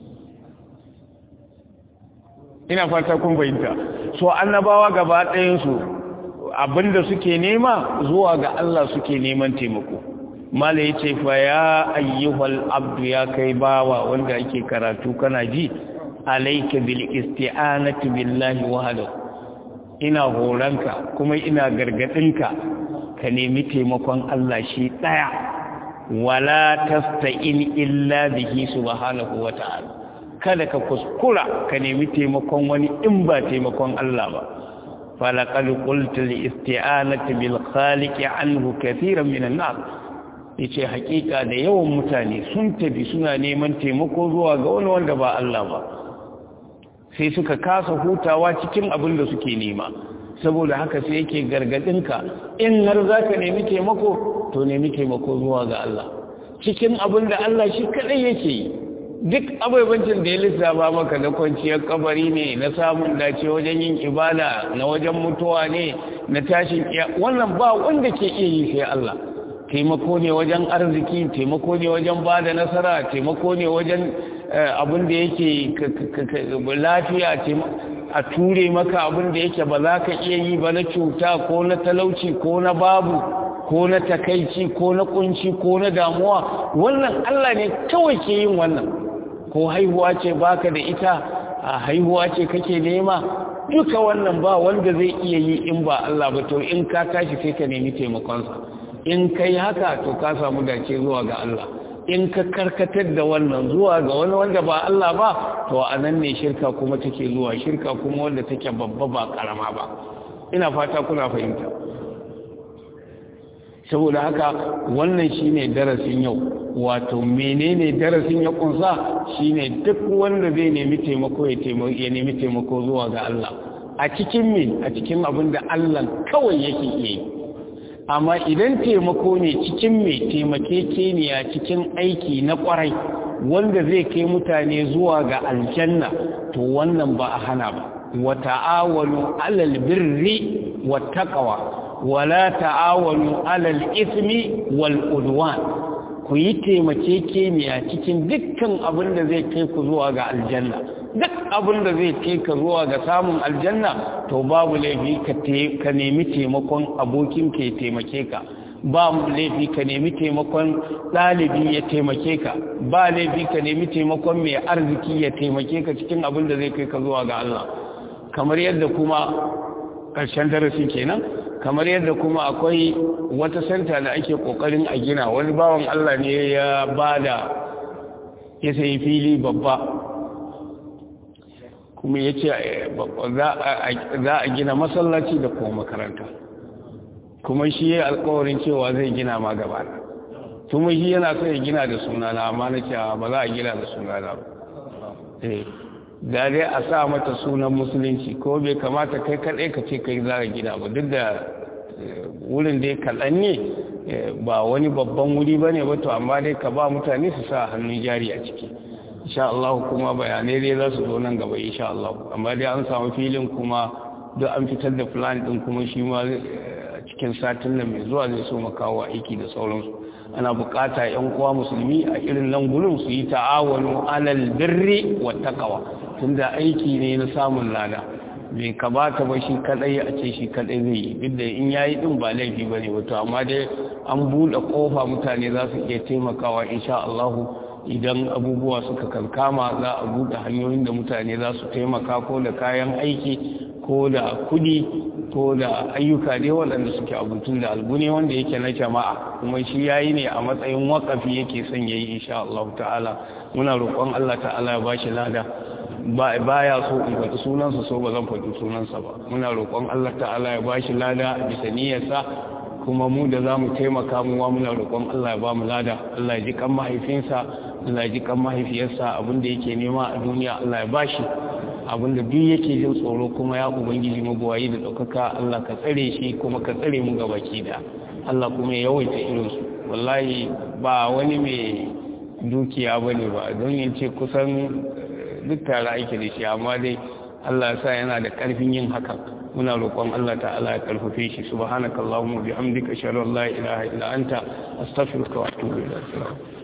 ina fata kun fahimta so annabawa gaba ɗayansu abin da suke nema zuwa ga Allah suke neman taimako mala ya ce fa ya ayyuhal abdu ya kai bawa wanda ake karatu kana ji alayka bil isti'anati billahi wahdahu ina horanka kuma ina gargadinka ka nemi taimakon Allah shi daya wala tasta'in illa bihi subhanahu wata'ala kada ka kuskura ka nemi taimakon wani in ba taimakon Allah ba falaqad qultu li isti'anati bil khaliqi anhu katiran minan nas yace hakika da yawan mutane sun tafi suna neman taimako zuwa ga wani wanda ba Allah ba sai suka kasa hutawa cikin abin da suke nema saboda haka sai yake gargadinka in har zaka nemi taimako to nemi taimako zuwa ga Allah cikin abin da Allah shi kadai yake yi duk abubancin da ya lissafa maka na kwanciyar kabari ne na samun dace wajen yin ibada na wajen mutuwa ne na tashin wannan ba wanda ke iya yi sai Allah taimako ne wajen arziki taimako ne wajen ba da nasara taimako ne wajen abin da yake lafiya a ture maka abin da yake ba za ka iya yi ba na cuta ko na talauci ko na babu ko na takaici ko na kunci ko na damuwa wannan Allah ne kawai ke yin wannan ko haihuwa ce baka da ita a haihuwa ce kake nema duka wannan ba wanda zai iya yi in ba Allah ba to in ka tashi sai ka nemi taimakonsa in kai haka to ka samu dace zuwa ga Allah in ka karkatar da wannan zuwa ga wani wanda ba Allah ba to a nan ne shirka kuma take zuwa shirka kuma wanda take babba ba karama ba ina fata kuna fahimta saboda haka wannan shine darasin yau wato menene darasin ya kunsa shine duk wanda zai nemi taimako ya taimako ya nemi taimako zuwa ga Allah a cikin me a cikin abin da Allah kawai yake yi amma idan taimako ne cikin me taimakekeniya cikin aiki na kwarai wanda zai kai mutane zuwa ga aljanna to wannan ba a hana ba wa ta'awalu alal birri wat taqwa wala ta'awanu alal ismi wal udwan ku yi taimakekeniya cikin dukkan abin da zai kai ku zuwa ga aljanna duk abin da zai kai ka zuwa ga samun aljanna to babu laifi ka nemi taimakon abokin ka ya taimake ka ba laifi ka nemi taimakon ɗalibi ya taimake ka ba laifi ka nemi taimakon mai arziki ya taimake ka cikin abin da zai kai ka zuwa ga Allah kamar yadda kuma ƙarshen darasi kenan kamar yadda kuma akwai wata santa da ake kokarin a gina wani bawan Allah ne ya bada ya sayi fili babba kuma ya ce za a gina masallaci da kuma makaranta kuma shi ya alkawarin cewa zai gina ma gaba kuma shi yana so ya gina da sunana amma na cewa ba za a gina da sunana ba da dai a sa mata sunan musulunci ko bai kamata kai kaɗai ka ce kai za a gina ba duk da wurin dai kaɗan ne ba wani babban wuri ba ne ba to amma dai ka ba mutane su sa hannun jari a ciki insha Allah kuma bayanai dai za su zo nan gaba insha Allah amma dai an samu filin kuma duk an fitar da plan din kuma shi ma cikin satin nan mai zuwa zai so makawa aiki da sauransu ana bukata yan uwa musulmi a irin nan gurin su yi ta'awunu alal birri wa taqwa tunda aiki ne na samun lada bai kamata ba shi kadai a ce shi kadai zai yi duk da in yayi din ba laifi bane wato amma dai an bude kofa mutane za su iya taimakawa insha Allah idan abubuwa suka kankama za a bude hanyoyin da mutane za su taimaka ko da kayan aiki ko da kudi ko da ayyuka dai waɗanda suke abutun da albune wanda yake na jama'a kuma shi yayi ne a matsayin wakafi yake son yayi insha Allah ta'ala muna roƙon Allah ta'ala ya bashi lada ba ya so in faɗi sunansa so ba zan faɗi sunansa ba muna roƙon Allah ta'ala ya bashi lada bisa niyyarsa kuma mu da za mu taimaka mu wa muna roƙon Allah ya ba mu lada Allah ya ji kan mahaifinsa Allah ya ji kan mahaifiyarsa abinda yake nema a duniya Allah ya bashi abinda duk yake jin tsoro kuma ya ubangiji mabuwayi da ɗaukaka Allah ka tsare shi kuma ka tsare mu ga baki da Allah kuma ya yawaita irinsu wallahi ba wani mai dukiya ba ne ba don yin ce kusan duk tare ake da shi amma dai Allah ya sa yana da ƙarfin yin hakan muna roƙon Allah ta'ala ya karfafe shi subhanakallahumma bihamdika ashhadu an la ilaha illa anta astaghfiruka wa atubu ilayk